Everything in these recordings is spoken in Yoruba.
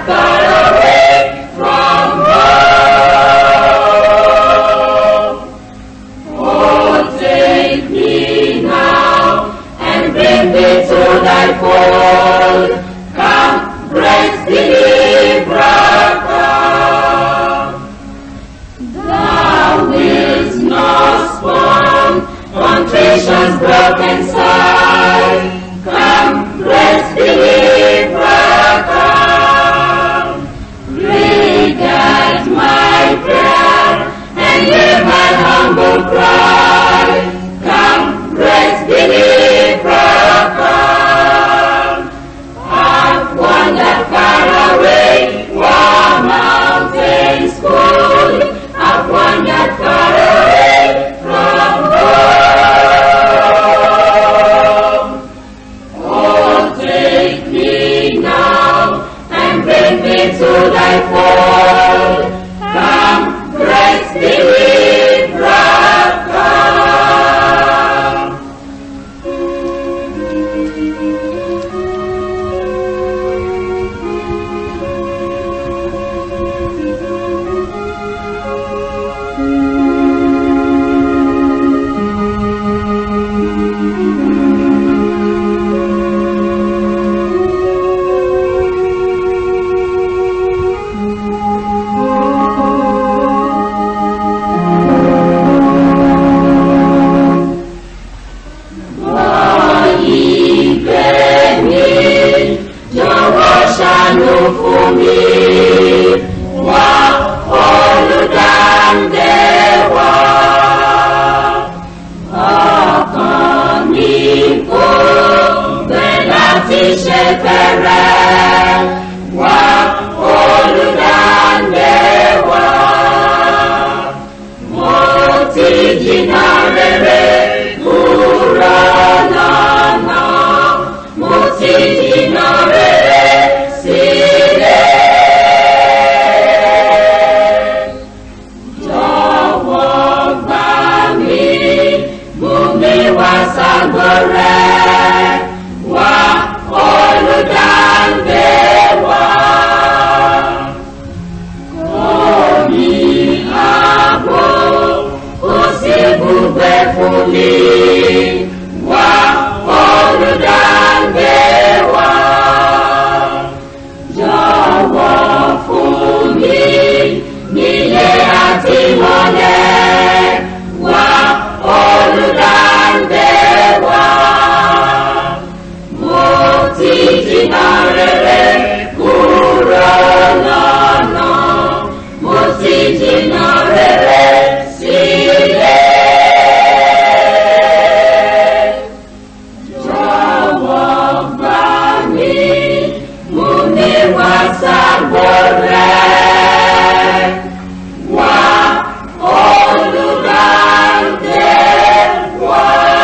far away from home. Oh, take me now and bring me to thy fold. Come, great deliverer, come. Thou wilt not scorn contrition's broken side. Come, great deliverer, come. Regard my prayer and hear my humble cry. Come, great deliverer, come. I've wandered far away, while mountains cool. I've wandered far away from home. Oh, take me now and bring me to thy fold. Come, great deliverer, come. ìfẹ́ mi jọ̀wọ́ ṣàánú fún mi wá olùdáǹdè wá. ọkàn mi kò gbẹ láti ṣe fẹ́rẹ̀ wá olùdáǹdè wá. mo ti jìnnà rere kúrò lọ́nà mo ti jìnnà rere sílẹ̀. jọ̀wọ́ gbà mí mú mi wá ságo rẹ̀ wá olùdáǹdè wá. Omi ààbò kò sí gbùgbé fún mi. Wá olùdáǹdè wá. Jọ̀wọ́ fún mi nílé àti mọ́lẹ̀. Wá olùdáǹdè wá. Mo ti jìnnà rere kúrò lọ́nà. Mo ti jìnnà rere sílẹ̀. Jọ̀wọ́ gbà mí, mú mi wá sábò rẹ̀. Wá olùdáǹdè wá.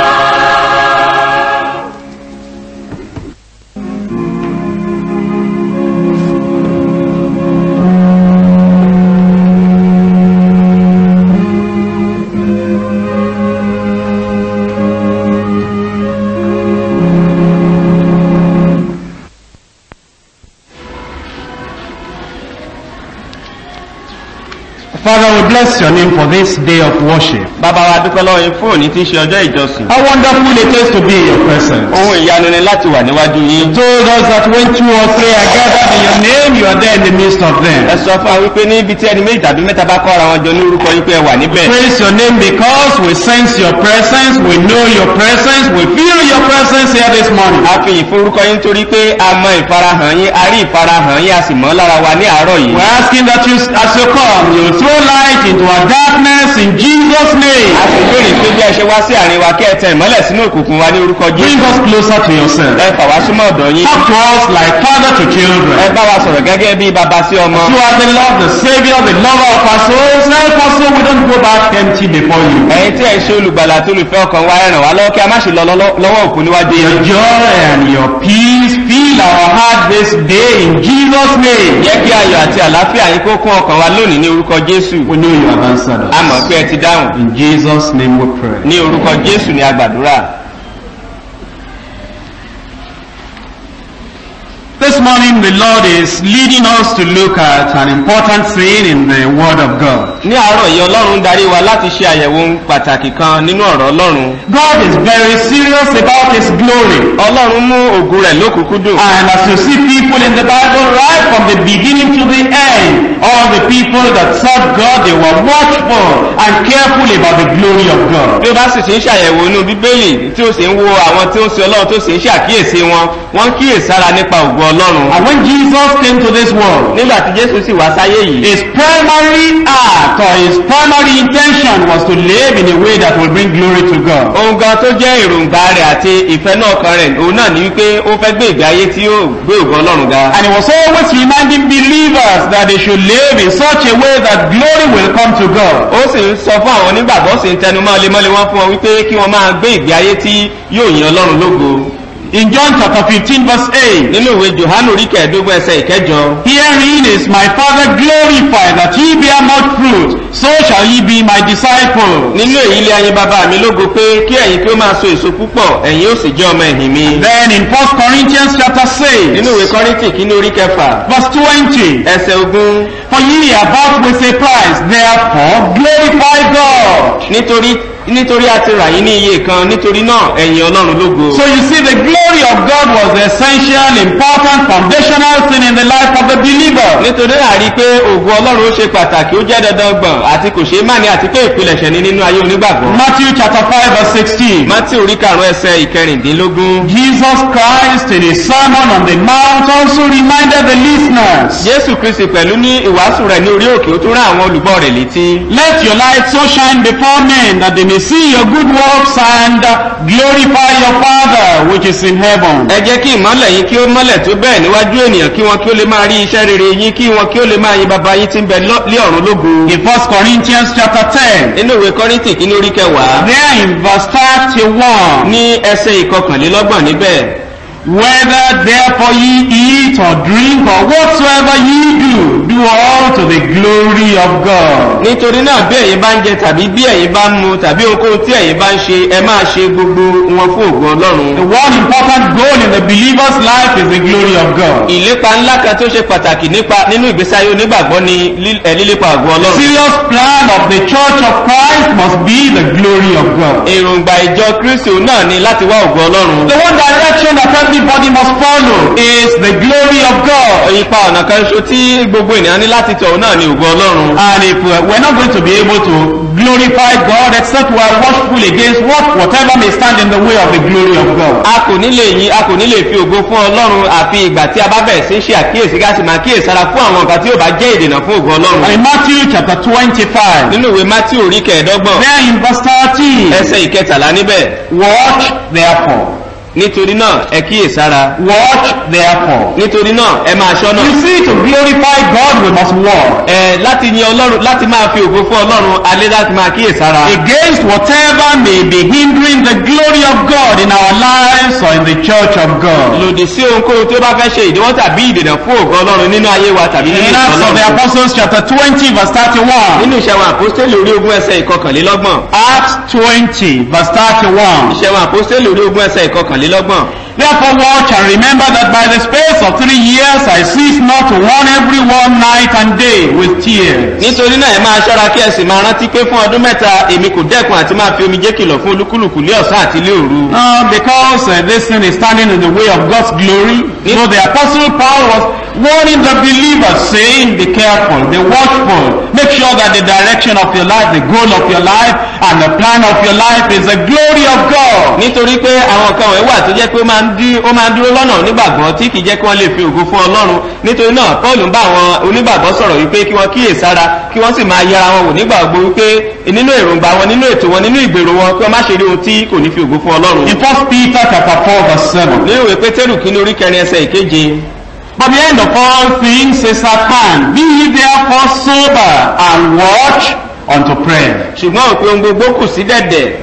Father, we bless your name for this day of worship. bàbá wa dúpẹ́ lọ́wọ́ yín fún òní tí ń ṣe ọjọ́ ìjọsìn. How wonderful it is to be in your presence. ohun ìyanu ni láti wà níwájú yín. You told us that when two or three are gathered in your name, you are there in the midst of ẹ them. sọ fún wa wípé níbi tí ẹni méjì tàbí mẹ́ta bá kọ́ra wọn jọ ní orúkọ yín pé ẹ wà níbẹ̀. Praise your name because we sense your presence, we know your presence, we feel your presence here this morning. a fi ìforúkọ yín torí pé a mọ ìfarahàn yín a rí ìfarahàn yín a sì mọ́ lára wa ní àárọ̀ yìí. We're asking that you, as you come, you throw light into our darkness in Jesus' name. a sì béèrè pé bí ẹ ṣe wá sí àárín wa kí ẹ tẹ ìmọ́lẹ̀ sínú òkùnkùn wa ní orúkọ Bring jésù. us closer to yourself. ẹ fà wá súnmọ́ ọ̀dọ̀ yín. Talk to us like father to ẹ children. bá wa sọ̀rọ̀ gẹ́gẹ́ bí baba sí ọmọ. You are the Lord, the Savior, the lover of our souls. Help us so we don't go back empty before you. ẹ̀yin tí ẹ̀ ń ṣe olùgbàlà tó olùfẹ́ ọkàn wa ẹ ràn wá lọ́wọ́ kí a má ṣe lọ lọ́lọ́- lọ́wọ́ òkú níwájú Your yín. joy and your peace fill our heart this day in Jesus' name. jẹ́ kí ayọ̀ àti àlàáfíà yín kó kún ọkàn wa lónìí ní orúkọ jésù. We know you have answered a mọ̀ us. pé ẹ ti dáhùn. In Jesus' name we pray. ní orúkọ jésù ni a gbàdúrà. This morning the Lord is leading us to look at an important thing in the Word of God. ní àárọ̀ yìí ọlọ́run darí wa láti ṣe àyẹ̀wò ohun pàtàkì kan nínú ọ̀rọ̀ ọlọ́run God is very serious about His glory. ọlọ́run mú ògùn rẹ̀ lókùnkúndùn And as you see people in the Bible right from the beginning to the end, all the people that served God, they were watchful and careful about the glory of God. bí ó bá sì ṣe ń ṣàyẹ̀wò inú bíbélì tí ó sì ń wo àwọn tí ó ń sin ọlọ́run tó sì ń ṣàkíyèsí wọn wọ́n ń kíyèsára nípa ògùn ọlọ́run And when Jesus came to this world, nígbà tí jésù sì wá sáyé yìí his primary act or his primary intention was to live in a way that will bring glory to God. ohun gan tó jẹ́ èròǹgbà rẹ̀ àti ìfẹ́ náà kan rẹ̀ òun náà ní wípé ó fẹ́ gbé ìgbé ayé tí yóò gbé ògùn ọlọ́run ga And he was always reminding believers that they should live in such a way that glory will come to God. ó sì ń sọ fún àwọn onígbàgbọ́ sì ń tẹnumọ́ lemọ́lé wọn fún wọn wípé kí wọ́n máa gbé ìgbé ayé tí yóò yin ọlọ́run lógo In John chapter 15 verse 8, nínú ìwé johannu orí kẹẹ̀ẹ́dógún ẹsẹ̀ ìkẹjọ Herein is my Father glorified that ye bear much fruit, so shall ye be my disciples. nínú èyí lé ayé bàbá mi lógo pé kí ẹ̀yin kí ó máa so èso púpọ̀ ẹ̀yin ó sì jẹ́ ọmọ ẹ̀yìn mi Then in 1 Corinthians chapter 6, nínú ìwé kọ́ríntì kínní orí kẹfà verse 20, ẹsẹ̀ ogún For ye are bought with a price, therefore glorify God. nítorí nítorí a ti rà yín ní iye kan nítorí náà ẹ̀yin ọlọ́run lógo So you see, the glory of God was the essential, important, foundational thing in the life of the believer. nítorí náà rí i pé ògùn ọlọ́run ó ṣe pàtàkì ó jẹ́ dandan gbọ̀n àti kò ṣeé má ní àti pé ìpilẹ̀ṣẹ̀ ni nínú ayé onígbàgbọ́ Matthew chapter 5 verse 16. mátí orí karùn-ún ẹsẹ̀ ìkẹrìndínlógún Jesus Christ in his sermon on the mount also reminded the listeners, jésù kristi pẹ̀lú ní ìwàásù rẹ̀ ní orí òkè ó tún rán àwọn olùgbọ́ rẹ̀ létí Let your light so shine before men that they may see your good works and glorify your Father which is in heaven. ẹ jẹ́ kí ìmọ́lẹ̀ yín kí ó mọ́lẹ̀ tó bẹ́ẹ̀ níwájú ènìyàn kí wọn kí ó lè máa rí iṣẹ́ rere yín kí wọn kí ó lè máa yin bàbá yín tí ń bẹ lọ- lé ọ̀run lógo In 1 Corinthians chapter 10, nínú ìwé kọ́ríntì kínní orí kẹwàá there in verse 31, ní ẹsẹ̀ ìkọkànlélọ́gbọ̀n níbẹ̀ Whether therefore ye eat or drink or whatsoever ye do, do all to the glory of God. nítorí náà bí ẹ̀yin bá ń jẹ tàbí bí ẹ̀yin bá ń mu tàbí ohunkóhun tí ẹ̀yin bá ń ṣe ẹ máa ṣe gbogbo wọn fún ògùn ọlọ́run The one important goal in the believer's life is the glory of God. ìlépa ńlá kan tó ṣe pàtàkì nípa nínú ìgbésí ayé onígbàgbọ́ ni lí- ẹ, lílépa ògùn The ọlọ́run serious plan of the church of Christ must be the glory of God. èròǹgbà ìjọ kristi òun náà ni láti wá ògùn ọlọ́run The one direction that everybody must follow is the glory of God. ipa ọ̀nà kan ṣo tí gbogbo ènìyàn ní láti tọ̀ òun náà ni ògùn ọlọ́run And if we're, we're not going to be able to glorify God except we are watchful against what whatever may stand in the way of the glory of God. a kò ní lè yìn a kò ní lè fi ògo fún ọlọ́run àfi ìgbà tí a bá bẹ̀rẹ̀ sí ṣe àkíyèsí ká sì máa kíyèsára fún àwọn nǹkan tí yóò bá jẹ́ ìdènà fún ògo And ọlọ́run in Matthew chapter 25, nínú ìwé matthew orí kẹẹ̀ẹ́dọ́gbọ̀n there in verse 13, ẹsẹ̀ ìkẹtàlá níbẹ̀ watch therefore. nítorí náà ẹ kíyèsára Watch therefore. nítorí náà ẹ máa ṣọ́nà You see, to glorify God, we must watch ẹ láti yin ọlọ́run láti máa fi ògo fún ọlọ́run alẹ́ láti máa kíyèsára against whatever may be hindering the glory of God in our lives or in the church of God. lòdì sí ohunkóhun tí ó bá fẹ́ ṣe ìdíwọ́ tàbí ìdènà fún ògo ọlọ́run nínú ayé wa tàbí nínú In Acts of the ìtọ́lọ́run Apostles chapter 20 verse 31. nínú ìṣẹ̀wọ̀n àpọ́stélì orí ogún ẹsẹ̀ ìkọkànlélọ́gbọ̀n Acts 20 verse 31. ìṣẹ̀wọ̀n àpọ́stélì orí ogún ẹsẹ̀ ìkọkànlélọ́gbọ̀n Therefore watch and remember that by the space of three years I cease not to warn everyone night and day with tears. nítorí náà ẹ máa ṣọ́ra kí ẹ sì máa rántí pé fún ọdún mẹ́ta èmi kò dẹ́kun àti máa fi omijé kìlọ̀ fún olúkúlùkù lé ọ̀sán àti lé òru Uh, because uh, this thing is standing in the way of God's glory. Yes. So the apostle Paul was warning the believers saying, be careful, be watchful. Make sure that the direction of your life, the goal of your life, and the plan of your life is the glory of God. nítorí pé àwọn kan wọ̀nyí wà tó jẹ́ pé ó máa ń dí- ó máa ń dúró lọ́nà onígbàgbọ́ tí kì í jẹ́ kí wọ́n lè fi ògo fún ọlọ́run nítorí náà paul ń bá àwọn onígbàgbọ́ sọ̀rọ̀ wípé kí wọ́n kíyè sára kí wọ́n sì máa yẹra wọn wò nígbà gbogbo wípé nínú èròǹgbà wọn nínú ètò wọn nínú ìgbèrò wọn kí wọ́n má ṣe rí ohun tí kò ní fi ògo fún ọlọ́run In 1 Peter chapter 4 verse 7. nínú ìwé pétérù kí ní orí kẹrin ẹsẹ̀ ìkeje But the end of all things is at hand. Be ye therefore sober and watch unto prayer. ṣùgbọ́n òpin ohun gbogbo kù sí dẹ̀dẹ̀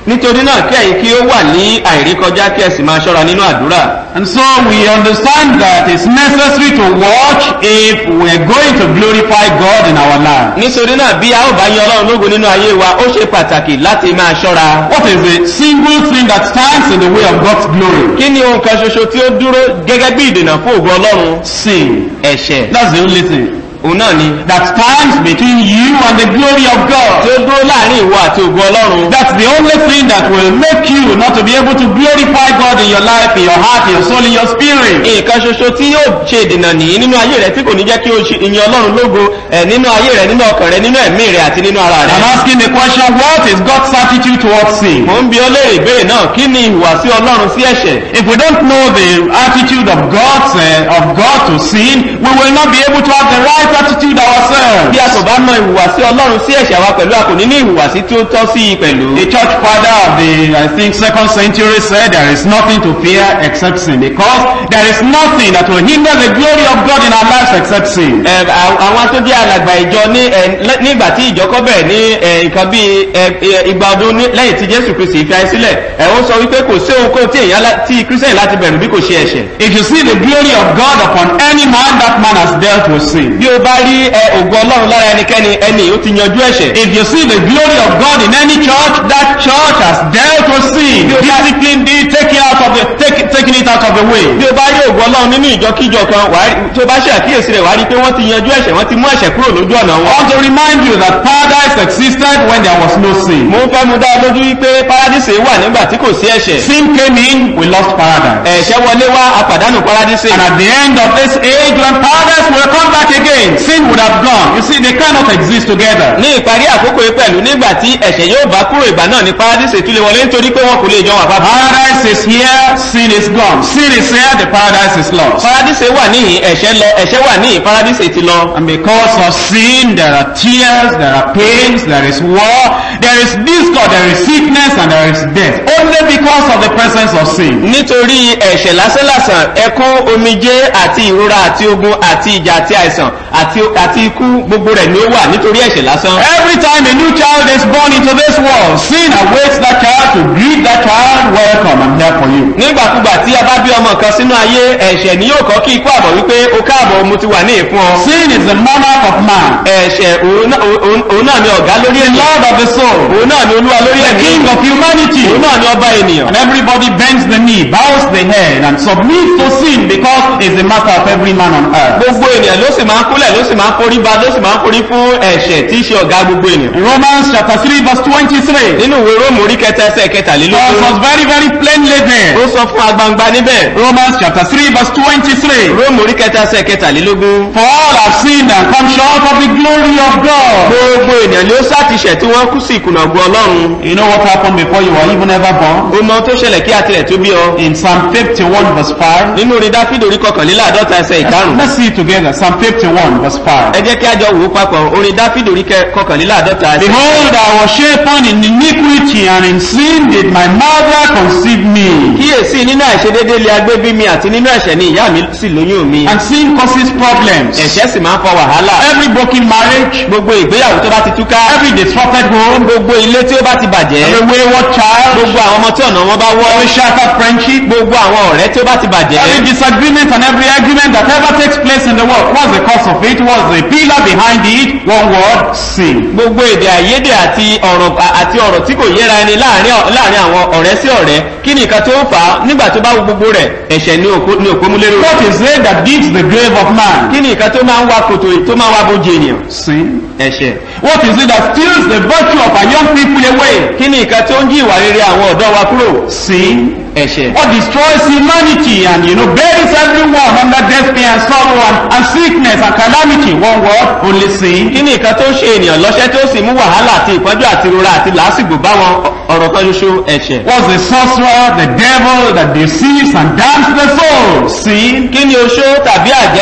nítorí náà kí ẹ̀yin kí ó wà ní àìrékọjá kí ẹ sì máa ṣọ́ra nínú àdúrà And so we understand that it's necessary to watch if we're going to glorify God in our life. nítorí náà bí a ó bá yan ọlọ́run lógo nínú ayé wa ó ṣe pàtàkì láti máa ṣọ́ra What is the single thing that stands in the way of God's glory? kí ni ohun kan ṣoṣo tí ó dúró gẹ́gẹ́ bí ìdènà fún ògo ọlọ́run Sin. ẹ̀ṣẹ̀ That's the only thing òun náà ni that stands between you and the glory of tí God. ó dúró láàrin ìwọ àti ògo ọlọ́run That's the only thing that will make you not to be able to glorify God in your life, in your heart, in your soul, in your spirit. nǹkan ṣoṣo tí yóò ṣe ìdènà nìyí nínú ayé rẹ tí kò ní jẹ́ kí o ṣe ìyìn ọlọ́run lógo ẹ̀ nínú ayé rẹ nínú ọkàn rẹ nínú ẹ̀mí rẹ àti nínú ara rẹ I'm asking the question, what is God's attitude towards sin? mo ń bi ọ léèrè ìbéèrè náà kí ni ìhùwàsí ọlọ́run sí ẹ̀ṣẹ̀ If we don't know the attitude of God's uh, of God to sin, we will not be able to have the right attitude ourselves. bí a kò bá mọ ìhùwàsí ọlọ́run sí ẹ̀ṣẹ̀ wa pẹ̀lú a kò ní ní ìhùwàsí tí ó tọ́ sí i pẹ̀lú The church father of the I think second century said there is nothing to fear except sin because there is nothing that will hinder the glory of God in our lives except sin. Ẹ, à- àwọn tó jẹ́ alàgbà ìjọ ní ẹ, lẹ́- nígbà tí ìjọ kọ́ bẹ̀rẹ̀ ní ẹ, nǹkan bíi ẹ, ẹ, igba ọdún ní- lẹ́yìn tí jésù kristi fi ayé sílẹ̀ ẹ̀ ó sọ wípé kò sí ohunkóhun tí èèyàn lá- tí kírísítẹ̀nì láti bẹ̀rù bí kò ṣe ẹ̀ṣẹ̀ If you see the glory of God upon any man, that man has dealt with sin. bí o bá rí ẹ, ògo ọlọ́run lára ẹnikẹ́ni ẹni ó ti yanjú ẹ̀ṣẹ̀ If you see the glory of God in any church, that church has dealt with sin, disciplined it, taken out of the take, taken it out of the way. bí o bá rí ògo ọlọ́run nínú ìjọkíjọ kan wàá rí- tí o bá ṣe àkíyèsí rẹ̀ wàá rí pé wọ́n ti yanjú ẹ̀ṣẹ̀ wọ́n ti mú ẹ̀ṣẹ̀ kúrò lójú ọ̀nà I wọn. want to remind you that paradise existed when there was no sin. mo ń fẹ́ mu dá ọ lójú wípé paradíṣe wà nígbà tí kò sí ẹ̀ṣẹ̀ Sin came in, we lost paradise. ẹ̀ṣẹ̀ wọlé wá apàdánù paradíṣe And at the end of this age, when paradise will come back again, sin would have gone. You see, they cannot exist together. ní ìparí àkókò yìí pẹ̀lú nígbà tí ẹ̀ṣẹ̀ yóò bá kúrò ìgbà náà ní paradíṣe tún lè wọlé nítorí pé wọn kò lè jọ wà papọ̀. Paradise is here, sin is gone. Sin is here, the paradise is lost. paradíṣe wà níhìn ẹ̀ṣẹ̀ lọ ẹ̀ṣẹ̀ wà níhìn paradíṣe ti lọ. And because of sin, there are tears, there are pains, there is war, there is discord, there is sickness, and there is death. Only because of the presence of sin. nítorí ẹ̀ṣẹ̀ lásánlàsàn ẹkún omijé àti ìrora àti ogun àti ìjà àti àìsàn àti àti ikú gbogbo rẹ̀ ni ó wà nítorí ẹ̀ṣẹ̀ lásán. Every time a new child is born into this world, sin awaits that child to greet that child, welcome, I'm here for you. nígbàkúgbà tí a bá bí ọmọ kan sínú ayé ẹ̀ṣẹ̀ ni yóò kọ́ kí ikú àbọ̀ wípé o káàbọ̀ mo ti wà ní ìfún ọ. Sin is the monarch of man, ẹ̀ṣẹ̀ òun náà- òun òun náà ni ọ̀gá lórí the ènìyàn lord of the soul, òun náà ni olúwa lórí the ẹ̀mí king of humanity. òun náà ni ọba ènìyàn. And everybody bends the knee, bows the head, and submits to sin because it's the matter of every man on earth. gbogbo ènìyàn ló sì máa ń kúlẹ̀ ló sì máa ń forí ba ló sì máa ń forí fún ẹ̀ṣẹ̀ tí í ṣe ọ̀gá gbogbo ènìyàn. In Romans chapter 3 verse 23, nínú ìwé róòmù orí kẹta ẹsẹ̀ Paul kẹtàlélógún was very, very plainly there. ó sọ fún agbangba níbẹ̀ Romans chapter 3 verse 23. róòmù orí kẹta ẹsẹ̀ kẹtàlélógún. For all have sinned and come short of the glory of God. gbogbo ènìyàn ló sàtìṣẹ̀ tí wọ́n kú sí ìkùnà ògo ọlọ́run. You know what happened before you were even ever born? ó mọ tó ṣẹlẹ̀ kí àtìlẹ̀ tó bí ọ. In Psalm 51 verse 5. nínú orin dáfídì orí kọkànléláàdọ́ta ẹsẹ̀ ìkarùn. Let's see it together. Psalm 51 verse 5. ẹ jẹ́ kí a jọ wò ó papọ̀ orin dáfídì orí kẹ- kọkànléláàdọ́ta ẹsẹ̀ Behold, I was shapen in iniquity, and in sin did my mother conceive me. kíyèsí nínú àìṣedédé lé agbé bí mi àti nínú ẹ̀ṣẹ̀ ni ìyá mi sì lóyún mi. And sin causes problems. ẹ̀ṣẹ̀ sì máa ń fa wàhálà. Every broken marriage, gbogbo ìgbéyàwó tó bá ti túká. every disrupted home, gbogbo ilé tí ó bá ti bàjẹ́. every wayward child, gbogbo àwọn ọmọ tí ọ̀nà wọn bá wọ́. every shattered friendship, gbogbo àwọn ọ̀rẹ́ tí ó bá ti bàjẹ́. every disagreement and every argument that ever takes place in the world. What's the cause of it? What's the pillar behind it? One word, sin. gbogbo èdè àìyedè àti ọ̀rọ̀ àti ọ̀rọ̀ tí kò yéra ẹni láàrin láàrin àwọn ọ̀rẹ́ sí ọ̀rẹ́ kí ni nǹkan tó ń fà á nígbà tó bá wo gbogbo rẹ̀ ẹ̀ṣẹ̀ ní òkú ní òpómúlérò. What is it that digs the grave of man? kí ni nǹkan tó máa ń wá kòtò tó máa ń wá bójú ènìyàn. Sin. ẹ̀ṣẹ̀. What is it that steals the virtue of our young people away? kí ni nǹkan tó ń jí ìwà rere àwọn ọ̀dọ́ wa kúrò. Sin. ẹ̀ṣẹ̀. What destroys humanity and you know buries everyone under death pain and sorrow and, and sickness and calamity? One word, only sin. kí ni nǹkan tó ń ṣe ènìyàn lọ́ṣẹ́ tó sì mú wàhálà àti ìpọ́njú àti ìrora àti làásìgbò bá wọn ọ̀rọ̀ kan ṣoṣo ẹ̀ṣẹ̀. What's the sorcerer, the devil that deceives and damns the soul? Sin. kí ni oṣó tàbí àjẹ́ tàbí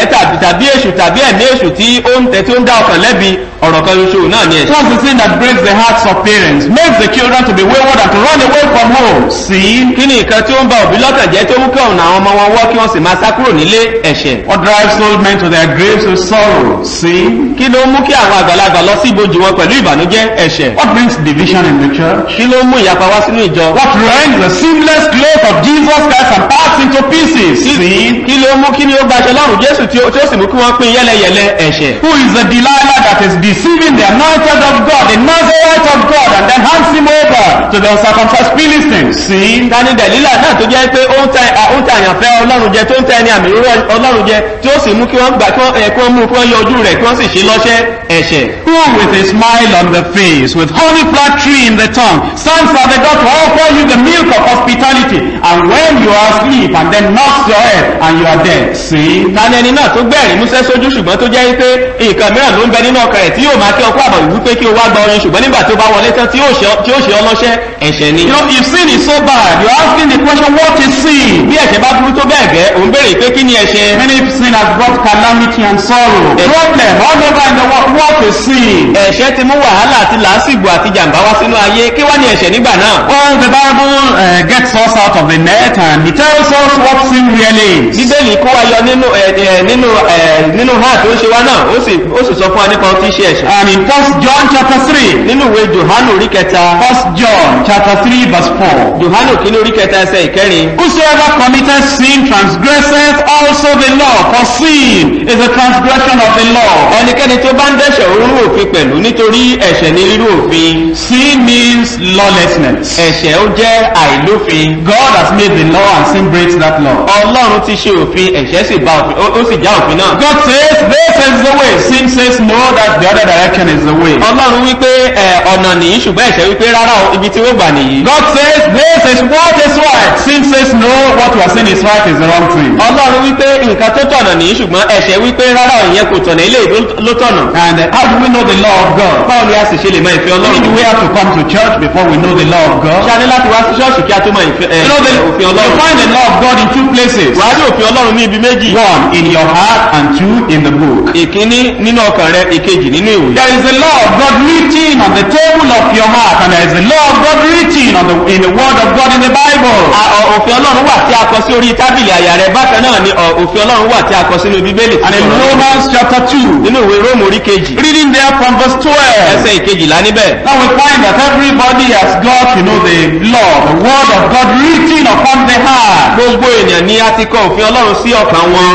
tàbí èṣù tàbí ẹ̀mí èṣù tí ó ń tẹ tí ó ń dá ọkàn lẹ́bi ọ̀rọ̀ kan ṣoṣo náà ni ẹ̀ṣẹ̀. What's the sin that breaks the hearts of parents, makes the children to be wayward and to run away from home? Sin. kí ni nǹkan tí ó ń ba òbí lọ́kàn jẹ́ tó mú kí ọ̀nà àwọn ọmọ wọn wọ́ kí wọ́n sì máa sá kúrò nílé ẹ̀ṣẹ̀. What drives old men to their graves with sorrow? Sin. kí ló mú kí àwọn àgbàlagbà lọ sí ibojì wọn pẹ̀lú ìbànújẹ́ ẹ̀ṣẹ̀. What brings division in the church? kí ló mú ìyapa wá sínú ìjọ. What rends the seamless cloth of Jesus Christ and parts into pieces? Sin. kí ló mú kí ni ó gbaṣọ lọ́rùn jésù tí ó tí ó sì mú kí wọ́n pín yẹ́lẹyẹ̀lẹ ẹ̀ṣẹ̀. Who is the Delilah that is deceiving the anointed of God, the Nazarite of God, and then hands him over to the uncircumcised Philistines? Sin. tani dẹ̀lílà náà tó jẹ́ pé ó ń tẹ ó ń tẹ àyànfẹ́ ọlọ́run jẹ tó ń tẹ ẹni àmì òróró ọlọ́run jẹ tí ó sì mú kí wọ́n gbà kí wọ́n ẹ̀ kí wọ́n mú kí wọ́n yọ ojú rẹ̀ kí wọ́n sì ṣe lọ́ṣẹ́ ẹ̀ṣẹ̀. Who with a smile on the face, with honey flattery in the tongue, stands at the door to offer you the milk of hospitality, and when you are asleep, and then knocks your head, and you are dead. Sin. tani ẹni náà tó gbẹ̀rín músẹ́ sójú ṣùgbọ́n tó jẹ́ pé nǹkan mìíràn ló ń bẹ nínú ọkàn rẹ̀ tí yóò máa kí ọkọ àbọ̀ wípé kí o wá gba oyin ṣùgbọ́n nígbà tó bá wọlé tán tí yóò ṣe ọ- tí yóò ṣe ọlọ́ṣẹ́ ẹ̀ṣẹ̀ ni. You know, if sin is so bad, you're asking the question, what is sin? bí ẹ̀ṣẹ̀ bá burú tó bẹ́ẹ̀ gẹ́ òun béèrè pé kí ni ẹ̀ṣẹ̀. Many sin has brought calamity and sorrow, problem all over in the world. What is sin? ẹ̀ṣẹ̀ ti mú wàhálà àti làásìgbò àti jàǹbá wá sínú ayé kí wá ní ẹ̀ṣẹ̀ nígbà náà. Well, the Bible uh, gets us out of the net and it tells us what sin really is. bíbélì kó wa yọ nínú ẹ ẹ nínú ẹ nínú hàn tó ń ṣe wá náà ó sì ó sì sọ fún wa nípa ohun tí ń ṣe ẹ̀ṣẹ̀. And in First John chapter 3, nínú ìwé johanu orí kẹta First John chapter 3 verse 4. johanu kínní orí kẹta ẹsẹ̀ ìkẹrin. Whosoever committeth sin transgresseth also the law, for sin is a transgression of the law. ẹnikẹ́ni tó bá ń dẹ́ṣẹ̀ orú òfin pẹ̀lú nítorí ẹ̀ṣẹ̀ ní rírú òfin. Sin means lawlessness. ẹ̀ṣẹ̀ ó jẹ́ àìlófin. God has made the law and sin breaks that law. ọlọ́run ti ṣe òfin ẹ̀ṣẹ̀ sì bá òfin ó ó sì já òfin náà. God says this is the way. Sin says no, that the other direction is the way. ọlọ́run wípé ẹ ọ̀nà nìyí ṣùgbọ́n ẹ̀ṣẹ̀ wípé rárá o ibi tí ó gbà nìyí. God says this is what is right. Sin says no, what you are saying is right is the wrong thing. ọlọ́run wípé nǹkan tó tọ̀nà nìyí ṣùgbọ́n ẹ̀ṣẹ̀ wípé rárá o ìyẹn kò tọ̀nà ilé ìlú ló tọ̀nà. And uh, how do we know the law of God? báwo ni a sì ṣe lè mọ ìfẹ́ I mean, ọlọ́run? do we have to come to church before we know the law of God? ṣáà ní láti wá sí ṣọ́ọ̀ṣì kí a tó mọ ìfẹ́ ẹ, You know, the, òfin you ọlọ́run. find the law of God in two places. wàá rí òfin ọlọ́run ní ibi méjì. One, in your heart, and two, in the book. ìkíní nínú ọkàn rẹ ìkejì nínú ìwé. There is the law of God written on the table of your heart, and there is the law of God written on the, in the word of God in the Bible. A- ọ- òfin ọlọ́run wà tí a kọ sí orí tábìlì àyà rẹ bákan náà ni ọ, òfin ọlọ́run wà tí a kọ sínú bíbélì. tí And in sọ̀rọ̀ lọ́wọ́. Romans chapter 2, nínú ìwé róòmù orí kejì reading there from verse 12. ẹsẹ̀ ìkejìlá níbẹ̀. Now we find that everybody has got, you know, the law, the word of God written upon the heart. gbogbo èèyàn ni a ti kọ òfin ọlọ́run sí ọkàn wọn.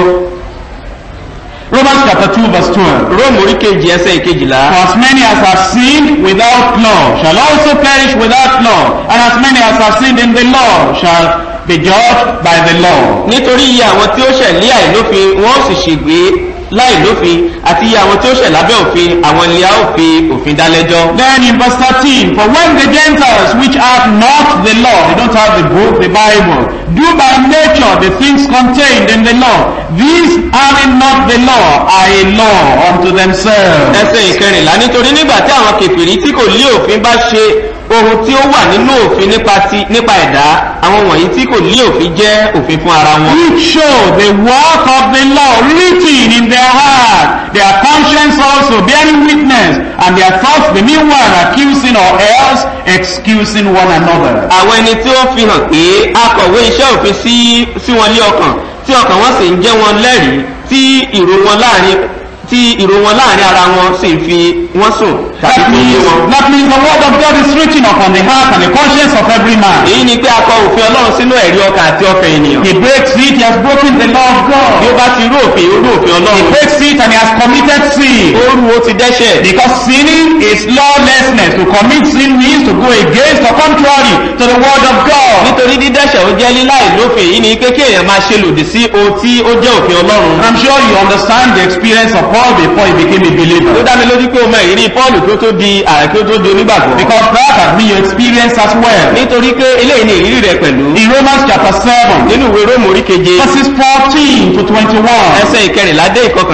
Romans chapter 2 verse 12. róòmù orí kejì ẹsẹ̀ ìkejìlá. For as many as have sinned without law shall also perish without law, and as many as have sinned in the law shall be judged by the law. nítorí iye àwọn tí ó ṣẹ̀ lé àìlófin wọ́n sì ṣègbé láìlófin àti iye àwọn tí ó ṣẹ̀ lábẹ́ òfin àwọn ilé a ó fi òfin dá lẹ́jọ́. Then in verse 13, for when the Gentiles which have not the law, they don't have the book, the Bible, do by nature the things contained in the law, these having not the law are a law unto themselves. ẹsẹ̀ ìkẹrìnlá nítorí nígbà tí àwọn kèfèrí tí kò lé òfin bá ṣe ohun tí ó wà nínú òfin nípa ti nípa ẹ̀dá àwọn wọ̀nyí tí kò lé òfin jẹ́ òfin fún ara wọn. which show the work of the law written in their heart, their conscience also bearing witness, and their thoughts the meanwhile accusing or else excusing one another. àwọn ẹni tí ó fi hàn pé akọ̀wé iṣẹ́ òfin sí sí wọn lé ọkàn tí ọkàn wọn sì ń jẹ́ wọn lẹ́rìí tí ìró wọn láàrin tí ìró wọn láàrin ara wọn sì ń fi wọ́n sùn tàbí That fi yé means, wọn. that means the word of God is written upon the heart and the conscience of every man. èyí ni pé akọ òfin ọlọ́run sínú ẹ̀rí ọkàn àti ọkàn ènìyàn. He breaks it, he has broken the law of bí ó God. bá ti rú òfin ó rú òfin He ọlọ́run. breaks it and he has committed sin. ó rú ó ti dẹ́ṣẹ̀. Because sinning is lawlessness. To commit sin means to go against or contrary to the word of God. nítorí dídẹ́ṣẹ̀ ó jẹ́ líláì lófin èyí ni pé kí èèyàn máa ṣe lòdì sí ohun tí ó jẹ́ òfin ọlọ́run. And I'm sure you understand the experience of Paul before he became a ó believer. dá mi lójú pé o mọ ìrírí pọ́ọ̀lù kí ó tó di ààrẹ kí ó tó di onígbàgbọ́. Because that has been your experience as well. nítorí pé eléyìí ni ìrírí rẹ pẹ̀lú. In Romans chapter 7, nínú ìwé róòmù orí keje verses 14 to 21, ẹsẹ̀ ìkẹrìnlá dé ìkọkànlélógún.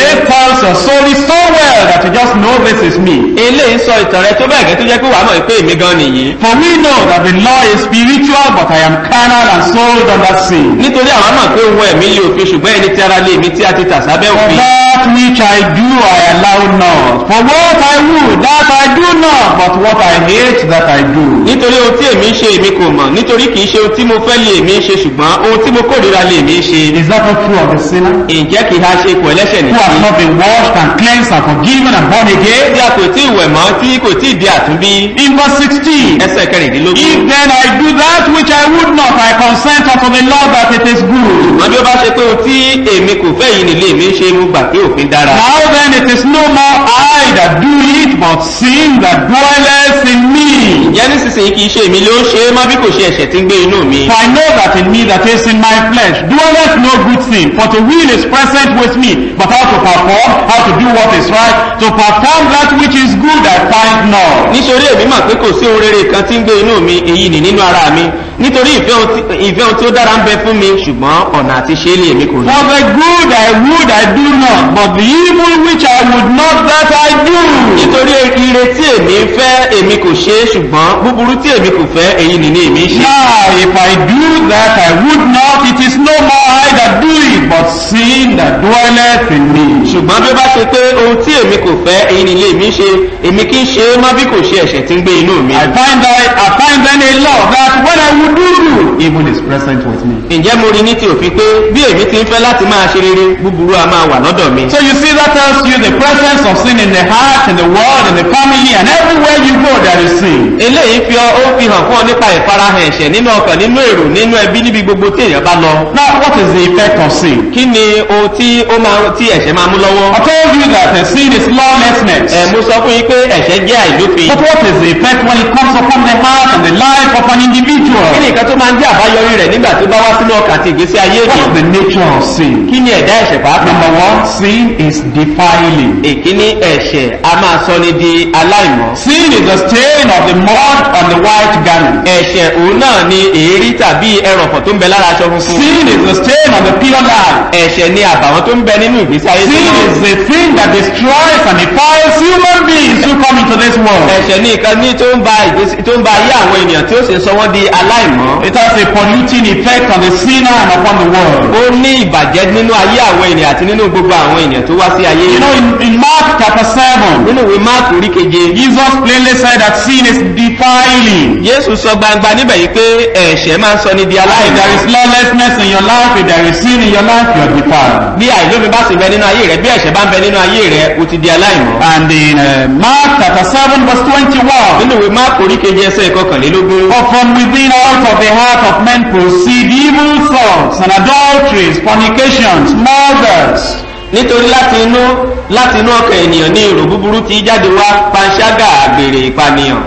This tells your soul is so well that you just know this is me. eléyìí sọ ìtàn rẹ tó bẹ́ẹ̀ gẹ́ tó jẹ́ pé wàá mọ̀ pé èmi gan nìyí For we know that the law is spiritual, but I am carnal and sold under sin. nítorí àwọn mọ̀ pé ohun ẹ̀mí lè òfin ṣùgbọ́n ẹni tí ara lè mí tí a ti tà sábẹ́ For òfin that which I do, I allow not. For what I would, that I do not, but what I hate, that I do. nítorí ohun tí èmi ń ṣe èmi kò mọ̀ nítorí kìí ṣe ohun tí mo fẹ́ lè mí ṣe ṣùgbọ́n ohun tí mo kórìíra lè mí ṣe Is that not true of the sinner? ǹjẹ́ kìí ha ṣe ipò ẹlẹ́ṣẹ̀ Who has nìyí not been washed and cleansed and forgiven and born again? tí a kò tí ì wẹ̀ mọ́ tí kò tí ì di àtúnbí In verse 16. ẹsẹ̀ kẹrìndínlógún If then I do that which I would not, I consent unto the law that it is good. wọ́n bí ó bá ṣe pé ohun tí èmi kò fẹ́ yìí nílé mi ṣe mo gbà pé òfin dára Now then it is no more I that do it, but sin that dwelleth in me. ǹjẹ́ nísinsìnyí kìí ṣe èmi ló ń ṣe é mọ́ bí kò ṣe ẹ̀ṣẹ̀ tí ń gbé inú mi For I know that in me that is in my flesh dwelleth no good thing. For the will is present with me, but how to perform, how to do what is right, to perform that which is good I find not. nítorí èmi mọ̀ pé kò sí ohun rere kan tí ń gbé inú mi èyí nì nínú ara mi nítorí ìfẹ́ ohun tí- ìfẹ́ ohun tí ó dára ń bẹ fún mi ṣùgbọ́n ọ̀nà àti ṣe é lè èmi kò rí For the good I would I do not, but the evil which I would not that I do. nítorí ire tí èmi ń fẹ́ èmi kò ṣe é ṣùgbọ́n búburú tí èmi kò fẹ́ èyí nì ní èmi ṣe Now, if I do that I would not, it is no more I that do it, but sin that dwelleth in me. ṣùgbọ́n bí ó bá ṣe pé ohun tí èmi kò fẹ́ èyí nì lè èmi ṣe èmi kì í ṣe é mọ́ bí kò ṣe ẹ̀ṣẹ̀ tí ń gbé inú mi I find that I find then a law that when I would do good, evil is present with me. ǹjẹ́ mo rí ní ti òfin pé bí èmi ti ń fẹ́ láti máa ṣe rere búburú a máa wà lọ́dọ̀ mi So you see that tells you the presence of sin in the heart, in the world, in the family, and everywhere you go there is sin. eléyìí fi ọ ó fi hàn fún ọ nípa ìfarahàn ẹ̀ṣẹ̀ nínú ọkàn nínú èrò nínú ẹbí níbi gbogbo tí èèyàn bá lọ Now, what is the effect of sin? kí ni ohun tí ó máa tí ẹ̀ṣẹ̀ máa mú lọ́wọ́ I told you that uh, sin is lawlessness. ẹ̀ mo sọ fún yín pé ẹ̀ṣẹ̀ jẹ́ àìlófin But what is the effect when it comes upon the heart and the life of an kí individual? ni nǹkan tó máa ń jẹ́ àbáyọrí rẹ̀ nígbà tó bá wá sínú ọkàn àti ìgbésí ayé What is ènìyàn the nature of sin? kí ni ẹ̀dá ẹ̀ṣẹ̀ pàápàá Number one, sin is defiling. èkíní ẹ̀ṣẹ̀ a máa sọ ni di aláìmọ́ Sin is the stain of the mud on the white garment. ẹ̀ṣẹ̀ òun náà ni èérí tàbí ẹrọ̀fọ̀ tó ń bẹ lára aṣọ funfun Sin is the stain on the pure life. ẹ̀ṣẹ̀ ni àbàwọ́n tó ń bẹ nínú ìgbésí ayé tó Sin mọ́. is the thing that destroys and defiles human beings who come into this world. ẹ̀ṣẹ̀ ní nǹkan ní tó ń ba ìgbésí tó ń ba ayé àwọn ènìyàn tí ó sì ń sọ wọ́n di aláìmọ́ It has a polluting effect on the sinner and upon the world. ó ní ìbàjẹ́ nínú ayé àwọn ènìyàn àti nínú gbogbo àwọn ènìyàn tó wá sí ayé You know, in, in Mark chapter 7, nínú ìwé máàkù orí keje Jesus plainly said that sin is defiling. jésù sọ gbangba níbẹ̀ yìí pé ẹ̀ṣẹ̀ máa ń sọ ní di If there aláìmọ́ is lawlessness in your life, if there is sin in your life, you are defiled. bí àìlómi bá sì bẹ nínú ayé rẹ bí ẹ̀ṣẹ̀ bá ń bẹ nínú ayé rẹ o ti di aláìmọ́ And in uh, Mark chapter 7, verse 21, nínú ìwé máàkù orí keje ẹsẹ̀ ìkọkànlélógún For from within out of the heart of men proceed evil thoughts and adulteries, fornications, murders, nítorí láti inú láti inú ọkàn ènìyàn ní èrò búburú tí jáde wá panṣágà àgbèrè ìpànìyàn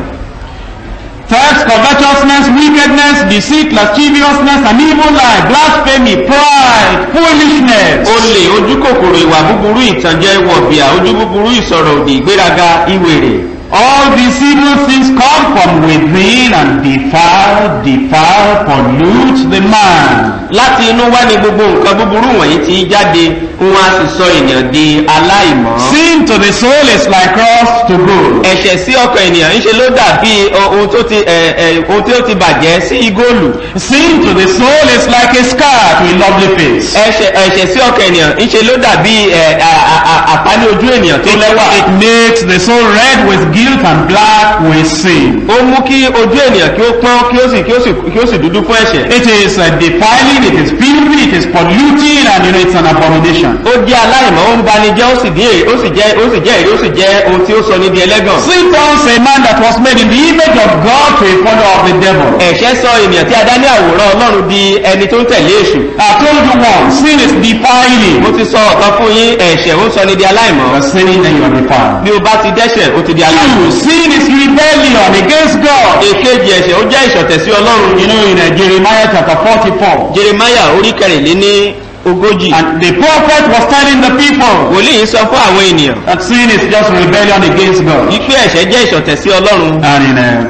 thefts, covetousness, wickedness, deceit, lasciviousness, and evil eye, blasphemy, pride, foolishness. olè ojú kòkòrò ìwà búburú ìtànjẹ wọ̀bìà ojú búburú ìsọ̀rọ̀ òdì ìgbéraga ìwèrè All these evil things come from within and defile, defile, pollute the man. láti inú wá ní gbogbo nǹkan búburú wọ̀nyí ti jáde wọn a sì sọ ènìyàn di aláìmọ́. Sin to the soul is like rust to gold. ẹ̀ṣẹ̀ sí ọkàn ènìyàn ń ṣe ló dàbí ọ- ohun tó ti ẹ, ẹ, ohun tí ó ti bàjẹ́ sí igóòlù. Sin to the soul is like a scar to a lovely face. ẹ̀ṣẹ̀ ẹ̀ṣẹ̀ sí ọkàn ènìyàn ń ṣe ló dàbí ẹ, à- à- à- àpáni ojú ènìyàn tó lẹ́wà. It makes the soul red with guilt and black with sin. ó mú kí ojú ènìyàn kí ó pọ́n kí ó sì kí ó sì kí ó sì dúdú fún ẹ̀ṣẹ̀. It is uh, defiling, it is filthy, it is polluting, and you know it's an abomination. ó jẹ́ aláìmọ́ ó ń bani jẹ́ ó sì dé ó sì jẹ́ ó sì jẹ́ èrè ó sì jẹ́ ohun tí ó sọ ní di ẹlẹ́gàn. Sin turns a man that was made in the image of God to a follower of the devil. ẹ̀ṣẹ̀ sọ ènìyàn tí a dá ní àwòrán ọlọ́run di ẹni tó ń tẹ̀lé èṣù. I told you once, sin is defiling. mo ti sọ ọ̀kan fún yín ẹ̀ṣẹ̀ ó sọ ní di aláìmọ́. You are sinning, then you are defiled. bí o bá ti dẹ́ṣẹ̀ ó ti di aláìmọ́. Two, sin is rebellion against God. èkejì ẹ̀ṣẹ̀ ó jẹ́ ìṣọ̀tẹ̀ sí ọlọ́run. You know, in uh, Jeremiah chapter 44, jeremaya orí kẹrìnléní ogójì. and the prophet was telling the people wòlíì sọ fún àwọn ènìyàn that sin is just rebellion against God. wípé ẹ̀ṣẹ̀ jẹ́ ìṣọ̀tẹ̀ sí ọlọ́run. And in uh,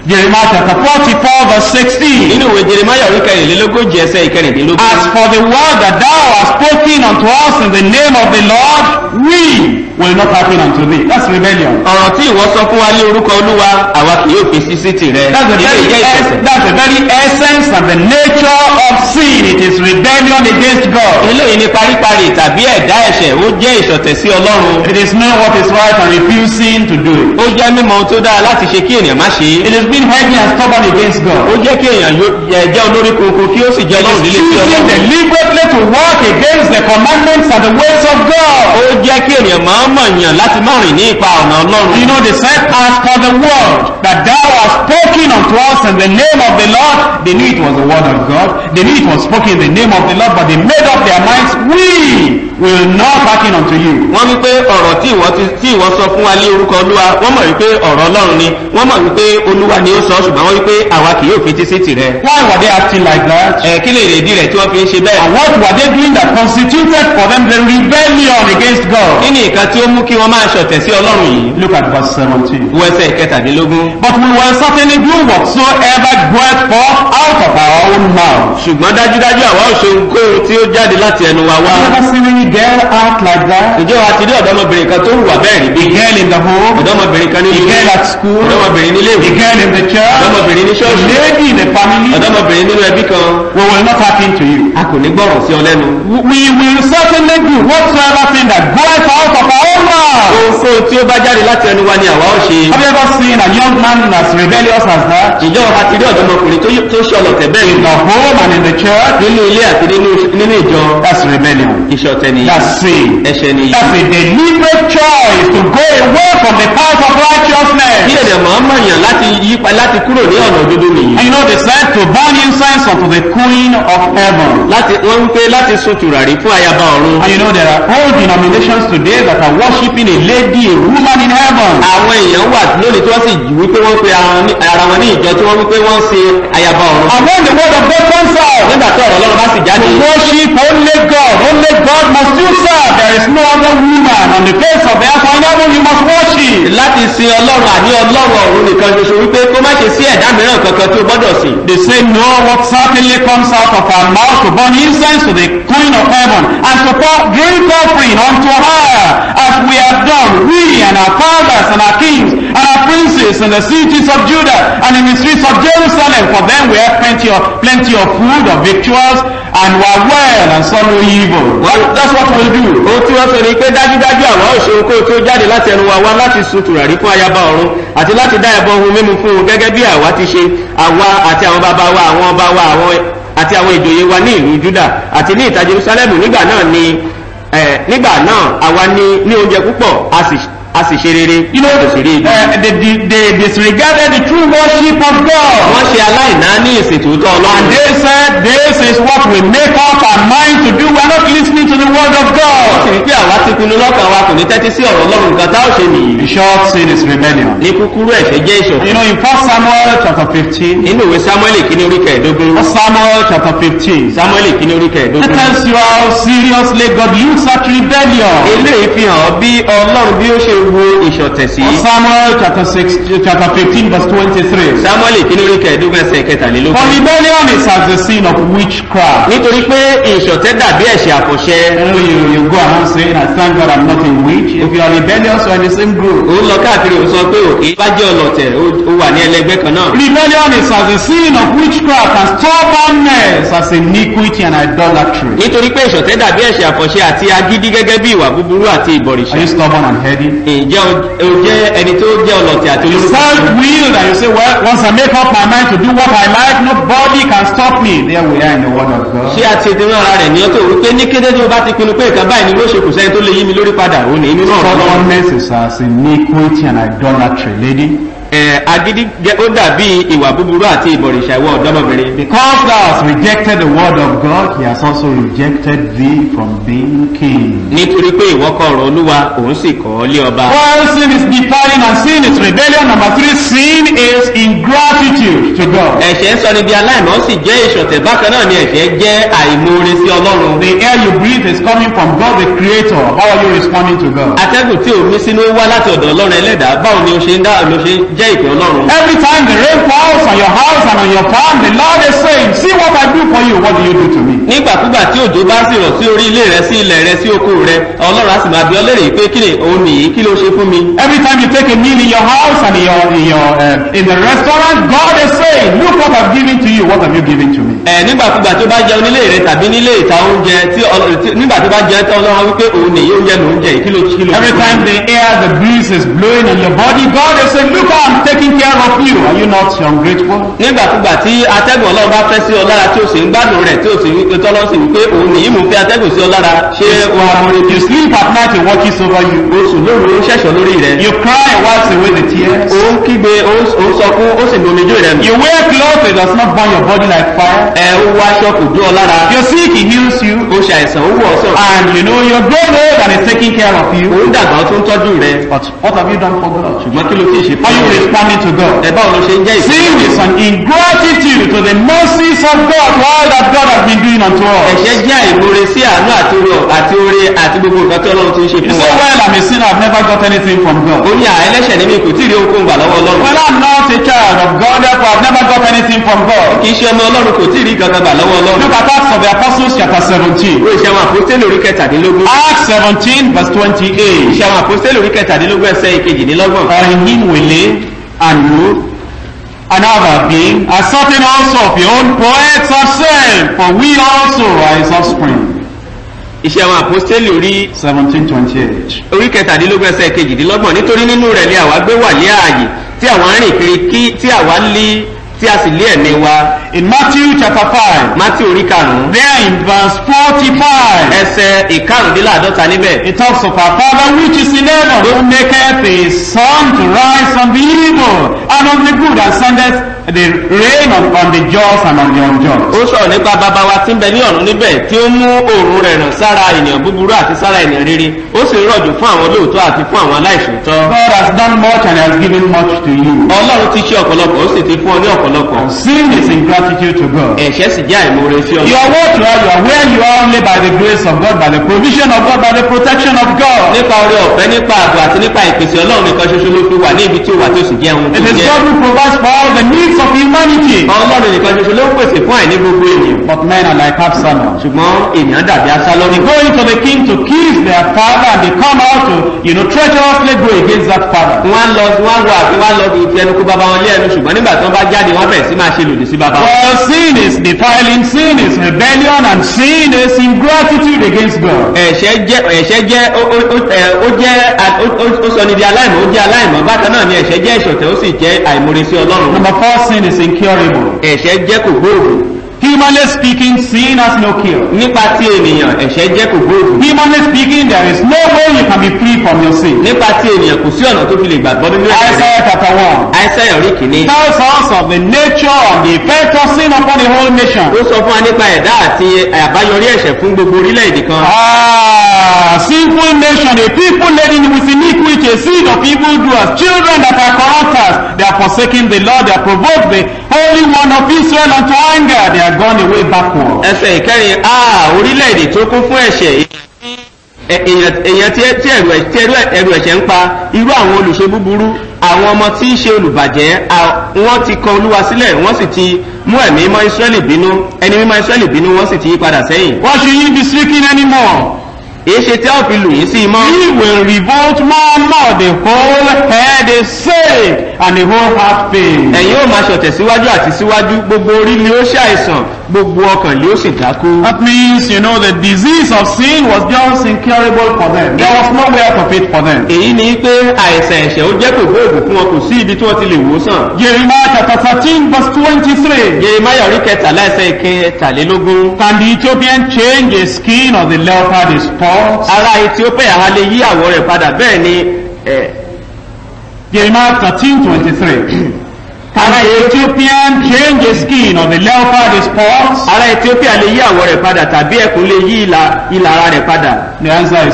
Jeremiah chapter 44 verse 16. nínú ìwé jeremaya orí kẹrìnlélógójì ẹsẹ̀ ìkẹrìndínlógún. As for the word that thou hast spoken unto us in the name of the Lord, we will not hearken unto thee. That's rebellion. ọ̀rọ̀ tí ìwọ sọ fún wa ní orúkọ olúwa àwa kì yóò fi sí sí tìrẹ. That's the, Ilé very ìjẹ́ es- ìṣẹ̀ṣẹ̀. that's the very essence and the nature of sin. It is rebellion against God. eléyìí ni paríparí tàbí ẹ̀dá ẹ̀ṣẹ̀ ó jẹ́ ìṣọ̀tẹ̀ sí ọlọ́run. It is knowing what is right and refusing to do it. ó jẹ́ mímọ̀ ohun tó dára láti ṣe kí ènìyàn má ṣe é. It is being heavy and stubborn against ó God. jẹ́ kí èèyàn yó- yẹ- jẹ́ olórí kunkun kí ó sì jẹ́ ọlọ́run líle sí Choosing ọlọ́run. deliberately to work against the commandments and the ways of God. ó jẹ́ kí ènìyàn máa mọ̀ yàn láti má rìn ní ipa ọ̀nà ọlọ́run. You know, they said, as for the word that thou hast spoken unto us in the name of the Lord, they knew it was the word of God. They knew it was spoken in the name of the Lord, but they made up their minds, we will not hearken unto you. wọ́n wí pé ọ̀rọ̀ tí ìwọ ti- tí ìwọ sọ fún wa ní orúkọ olúwa wọ́n mọ̀ wípé ọ̀rọ̀ ọlọ́run ni wọ́n mọ̀ wípé olúwa ni ó sọ ṣùgbọ́n wọ́n wípé àwa kì yóò fetí sí tìrẹ. Why were they acting like that? ẹ kí lè rèdí rẹ̀ tí wọ́n fi ń ṣe bẹ́ẹ̀. And what were they doing that constituted for them the rebellion against kí God? ni nǹkan tí ó mú kí wọ́n máa ṣọ̀tẹ̀ sí ọlọ́run yìí. Look at verse 17. wo ẹsẹ̀ kẹtàdínlógún. But we will certainly do whatsoever goeth forth out of our own mouth. ṣùgbọ́n dájúdájú àwa ò ṣe ohunkóhun tí ó jáde láti ẹnu wa wá. Have you ever seen any girl act like that? ǹjẹ́ wa ti rí ọ̀dọ́mọbìnrin kan tó hùwà bẹ́ẹ̀ rí bí? A girl in the home, ọ̀dọ́mọbìnrin kan a nínú girl at school, ọ̀dọ́mọbìnrin nílé a ìwé girl in the church, ọ̀dọ́mọbìnrin ní a ṣọ́ọ̀ṣì lady in the family. ọ̀dọ́mọbìnrin nínú ẹbí kan We will not hearken to you. a kò ní gbọ́ràn sí ọ lẹ́nu. We will certainly do whatsoever thing that goeth out of our own mouth. ohunkóhun tí ó bá jáde láti ẹnu wa ni àwa ó ṣe. Have you ever seen a young man as rebellious as that? ǹjẹ́ wa ti rí ọ̀dọ́mọkùnrin tó yí- tó ṣe ọlọ̀tẹ̀ bẹ́ẹ̀ In rí? the home and in the church? nínú ilé àti nínú nínú ìjọ That's rebellion. ìṣọ̀tẹ̀ nìyí That's sin. ẹ̀ṣẹ̀ nìyí. That's a deliberate choice to go away from the path of kí righteousness. èdè mọ̀ọ́mọ̀ yàn láti yí pa láti kúrò ní ọ̀nà òdodo nìyí. And you know, they said to burn incense unto the Queen of Heaven. láti wọ́n ń pé láti sun tùràrí fún ayaba ọ̀run. And you know, there are whole denominations today that are worshiping a lady, a woman in heaven. àwọn èèyàn wà lónìí tí wọ́n sì wípé wọ́n pe ara wọn ní- ara wọn ní ìjọ tí wọ́n wípé wọ́n ń ṣe ayaba ọ̀run. And when the word of God comes out, nígbà tí ọ̀rọ̀ ọlọ́run bá sì jáde. to worship only God, only God must you serve. There is no other woman on the face of the earth or in heaven you must worship. láti sin ọlọ́run àní ọlọ́run ọ̀run nìkan ṣoṣo wípé kó má ṣe sí ẹ̀dá mìíràn kankan tí ó gbọ́dọ̀ sìn. They say, No, what certainly comes out of our mouth to burn incense to the Queen of Heaven and to pour drink offering unto her, as we have done, we and our fathers and our kings and our princes in the cities of Judah and in the streets of Jerusalem. For them we have plenty of plenty of food, of victuals, and were well and saw no evil. Well, that's what we'll do. ohun tí wọ́n sọ ni pé dájúdájú àwa ò ṣe ohunkóhun tí ó jáde láti ẹnu wa wá láti sun tùràrí fún ayaba ọ̀run àti láti dá ẹbọ ohun mímu fún un gẹ́gẹ́ bí àwa ti ṣe àwa àti àwọn bàbá wa àwọn ọba wa àwọn àti àwọn ìjòyè wa ní ìlú juda àti ní ìta jerusalem nígbà náà ni eh, nígbà náà àwa ní ní oúnjẹ púpọ̀ a sì a sì ṣe rere You know, kò sì rí ibi. uh, they, they, they disregarded the true worship of God. wọ́n ṣe aláìná ní ìsìn tòótọ́ And ọlọ́run. they said, this is what we make up our mind to do. We're not listening to the word of sì God. rí pé àwa ti pinnu lọ́kàn wa kò ní tẹ́tí sí ọ̀rọ̀ ọlọ́run nǹkan tá ò ṣe nìyí. The short sin is rebellion. ní kúkúrú ẹ̀ṣẹ̀ jẹ́ You ìṣọ̀kan. know, in 1 Samuel chapter 15, nínú ìwé samuel kìíní orí kẹẹ̀ẹ́dógún 1 Samuel chapter 15, samuel kìíní orí it kẹẹ̀ẹ́dógún. tells you how seriously God looks at rebellion. eléyìí fi hàn bí ọlọ́run bí ó ṣe wo ìṣọ̀tẹ̀ sí. 1 Samuel chapter 6, chapter 15, verse 23. samuel kìíní orí kẹẹ̀ẹ́dógún ẹsẹ̀ For kẹtàlélógún. rebellion is as the sin of witchcraft. nítorí pé ìṣọ̀tẹ̀ dàbí ẹ̀ṣẹ̀ àfọ̀ṣẹ. You know, you, you go around saying, I thank God I'm not a witch. If you are rebellious, you are in the same group. òun lọ káàkiri òun sọ pé òkè bá jẹ́ ọlọ̀tẹ̀ ó ó wà ní ẹlẹgbẹ́ kan náà. Rebellion is as a sin of witchcraft and stubbornness as iniquity and idolatry. nítorí pé ìṣọ̀tẹ̀ dàbí ẹ̀ṣẹ̀ àfọ̀ṣẹ àti agídí gẹ́gẹ́ bí ìwà búburú àti ìbọ̀rìṣà. Are you stubborn and heady? ǹjẹ́ o o jẹ́ ẹni tó jẹ́ ọlọ̀tẹ̀ àti olórúkọ? Self-willed and you say, well, once I make up my mind to do what I like, nobody can stop me. There we are in the word of God. ṣé àti ìdúró ara rẹ̀ ní ọ́tò wípé ní kété tí o bá ti pinnu pé nǹkan báyìí ni ló ṣe kù sẹ́ni tó lè yí mi lórí padà ó ní nínú ọ̀rọ̀ náà. Stubbornness is as iniquity and idolatry, lady. Ẹ̀, agídí jẹ́- ó dàbí ìwà búburú àti ìbọ̀rìṣà ìwọ ọ̀dọ́mọbìnrin. Because thou hast rejected the word of God, he has also rejected thee from being king. nítorí pé ìwọ kọ ọ̀rọ̀ olúwa òun sì kọ́ ọ lé ọba. While sin is defiling and sin is rebellion, number three, sin is ingratitude to God. ẹ̀ṣẹ̀ ń sọ ni bí aláìmọ́ sì jẹ́ ìṣọ̀tẹ̀ bákan náà ni ẹ̀ṣẹ̀ jẹ́ àìmoore sí ọlọ́run. The air you breathe is coming from God the Creator. How are you responding to God? atẹ́gùn tí òun mí sínú wá láti ọ̀dọ̀ ọlọ́run ẹlẹ́dàá báwo ni o ṣe ń dá ló ṣe ń jẹ́ ìpè ọlọ́run. Every time the rain falls on your house and on your farm, the Lord is saying, see what I do for you, what do you do to me? nígbàkúgbà tí òjò bá sì rọ̀ sí orí ilé rẹ sí ilẹ̀ rẹ sí oko rẹ ọlọ́run á sì máa bí ọ lérè pé kí ni òun nìyí kí ló ṣe fún mi. Every time you take a meal in your house and in your, in your uh, in the restaurant, God is saying, look what I've given to you, what have you given to me? ẹ nígbàkúgbà tó bá jẹun nílé rẹ tàbí nílé ìta oúnjẹ tí Ọlọ́run- tí- nígbà tó bá jẹun tí ọlọ́run wípé òun nìyí oúnjẹ lòún jẹ yìí, kí ló kí ló Every time the air, the breeze is blowing on your body, God is saying, look how I'm taking care of you. Are you not ungrateful? nígbàkúgbà tí atẹ́gùn ọlọ́run bá fẹ́ sí ọ lára tí o sì ń gbádùn rẹ̀ tí o sì wípé tọ́lọ́ sì wípé òun nìyí mú fẹ́ atẹ́gùn sí ọ lára ṣé o amúre You sleep at night, He watches over you. oṣù lóru ó ṣẹ̀ṣọ́ lórí rẹ̀ You cry, He wipes away the tears. ó ń kígbe ó ń ó ń sọkún ó sì ń domijó rẹ̀ nù You wear clothes, He does not burn your body like fire. ẹ ó wá aṣọ kò jó ọ lára You're sick, He heals you. ó ṣe àìsàn ó wù ọ sàn And you know you're grown old and He's taking care of you. òun dàgbà ó tún tọ́jú rẹ̀ But what have you done for God? ṣùgbọ́n kí ló ti ṣe Are you fún ọ responding to God? ẹ báwo ló ṣe ń jẹ́ Sin ìsìn is an ingratitude to the mercies of God, to all that God has been doing unto us. ẹ̀ṣẹ̀ jẹ́ àìmoore sí àánú àti oore àti oore àti gbogbo nǹkan tí ọlọ́run ti ń ṣe You fún say, wa well, I'm a sinner, I've never got anything from God. ó ní à ẹlẹ́ṣẹ̀ ní mi kò tí ì rí ohunkóhun gbà lọ́wọ́ ọlọ́run Well, I'm not a child of God, therefore I've never got anything from God. kì í ṣe ọmọ ọlọ́run kò tí ì rí kankan gbà lọ́wọ́ ọlọ́run Look at Acts of the Apostles chapter 17. ìwé ìṣẹ́ àwọn àpòstélì orí kẹtàdínlógún Acts 17 verse 28. ìṣẹ́ àwọn àpòstélì orí kẹtàdínlógún ẹsẹ̀ ìkejìdínlọ́gbọ̀n For in him we live and move and have our being, as certain also of your own poets have said, for we also are his offspring. ìṣẹ́ àwọn àpòstélì orí 1728. orí kẹtàdínlógún ẹsẹ̀ kejìdínlọ́gbọ̀n nítorí nínú rẹ̀ ni àwa gbé wà ní ààyè tí àwa ń rìn kiri kí tí àwa lé tí a sì lé ẹ̀mí wa In Matthew chapter 5, mátí orí karùn-ún there in verse 45, ẹsẹ̀ ìkarùndínláàdọ́ta níbẹ̀ it talks of our Father which is in heaven, who maketh his sun to rise on the evil and on the good, and sendeth the rain on, on the just and on the unjust. ó sọ̀rọ̀ nípa bàbá wa tí ń bẹ ní ọ̀run níbẹ̀ tí ó mú òòrùn rẹ̀ ràn sára ènìyàn búburú àti sára ènìyàn rere ó sì ń rọ̀jò fún àwọn olóòótọ́ àti fún àwọn aláìṣòótọ́ God has done much and has given much to you. ọlọ́run ti ṣe ọ̀pọ̀lọpọ̀ ó sì ti fún ọ ní ọ̀pọ̀lọpọ̀ Sin is ingratitude to God. ẹ̀ṣẹ̀ sì jẹ́ àìmoore sí You ọ are what you are, you are where you are only by the grace of God, by the provision of God, by the protection of God. nípa oore ọ̀fẹ́ nípa ààbò àti nípa ìpèsè ọlọ́run nìkan ṣoṣo ló fi wà ní ibi tí ó wà tí ó sì jẹ́ ohun It tó is jẹ́ God who provides for all the needs of humanity. ọlọ́run nìkan ṣoṣo ló ń pèsè fún àìní gbogbo ènìyàn But men are like Absalom. ṣùgbọ́n ènìyàn dàbí asálọ́rì They go into the king to kiss their father and they come out to, you know, treacherously go against that father. wọ́n á lọ wọ́n á wọ àti wọ́n á lọ fi ẹnu kó bàbá wọn lé ẹnu ṣùgbọ́n nígbà tí wọ́n bá jáde wọ́n bẹ̀rẹ̀ sí máa ṣe lòdì sí bàbá wọn. Well, sin is defiling, sin is rebellion, and sin is ingratitude against God. ẹ̀ṣẹ̀ jẹ́ ẹ̀ṣẹ̀ jẹ́ ó ó ó ẹ̀, ó jẹ́ à- ó ó ó sọ ní di aláìmọ̀ ó jẹ́ aláìmọ̀ bákan náà ni ẹ̀ṣẹ̀ jẹ́ ìṣọ̀tẹ̀ ó sì jẹ́ àìmoore sí ọlọ́run. Number four, sin is incurable. ẹ̀ṣẹ̀ jẹ́ kò gbóògùn Humanly speaking, sin has no cure. nípa ti ènìyàn ẹ̀ṣẹ̀ jẹ́ kò gbóògùn Humanly speaking, there is no way you can be free from your sin. nípa ti ènìyàn kò sí ọ̀nà tó fi lè gbàgbọ́ nínú ẹ̀ṣẹ̀ rẹ̀. Isaiah chapter 1 àìsàn orí kìíní tells us of the nature and the effect of sin upon the whole nation. ó sọ fún wa nípa ẹ̀dá àti àbáyọrí ẹ̀ṣẹ̀ fún gbogbo orílẹ̀-èdè kan. Ah, sinful nation, a people laden with iniquity, a seed of evildoers, children that are corrupters. They are forsaking the Lord, they are provoked the Holy One of Israel unto anger. They are gone away backward. ẹsẹ̀ ìkẹrin a orílẹ̀-èdè tó kún fún ẹ̀ṣẹ̀ ẹ- èèyàn èèyàn tí tí ẹ̀rù ẹ̀- tí ẹ̀rù ẹ̀- ẹ̀rù ẹ̀ṣẹ̀ ń pa irú àwọn olùṣe búburú àwọn ọmọ tí í ṣe olùbàjẹ́ à- wọ́n ti kọ olúwa sílẹ̀ wọ́n sì ti mú ẹ̀mí mọ́ israẹli bínú ẹni mímọ́ israẹli bínú wọ́n sì ti yí padà sẹ́yìn Why should ye be seeking anymore? èyí ṣe tí a ò fi lù yín sí i mọ́ He will revolt more and more. The whole head is saved and the whole heart pain. ẹ̀yin ó máa ṣọ̀tẹ̀ síwájú àti síwájú gbogbo orí ni ó ṣàìsàn gbogbo ọkàn ni ó sì dákú. That means, you know, the disease of sin was just incurable for them. There was no way out of it for them. èyí ni pé àìsàn ẹ̀ṣẹ̀ ó jẹ́ kò gbóògùn fún wọn kò sí ibi tí wọ́n ti lè wò ó sàn. Jeremiah chapter 13 verse 23. Jeremiah orí kẹtàlá ẹsẹ̀ ìkẹtàlélógún. Can the Ethiopian change the skin of the leopard his spots? Ará Ethiopia a lè yí àwọ̀ rẹ̀ padà bẹ́ẹ̀ ni ẹ̀, Jeremiah 13 23. Can the Ethiopian change the skin of the leopard his spots? ará Ethiopia lè yí àwọ̀ rẹ̀ padà tàbí ẹkùn lè yí ìlà ìlà ara rẹ̀ padà. The answer is no.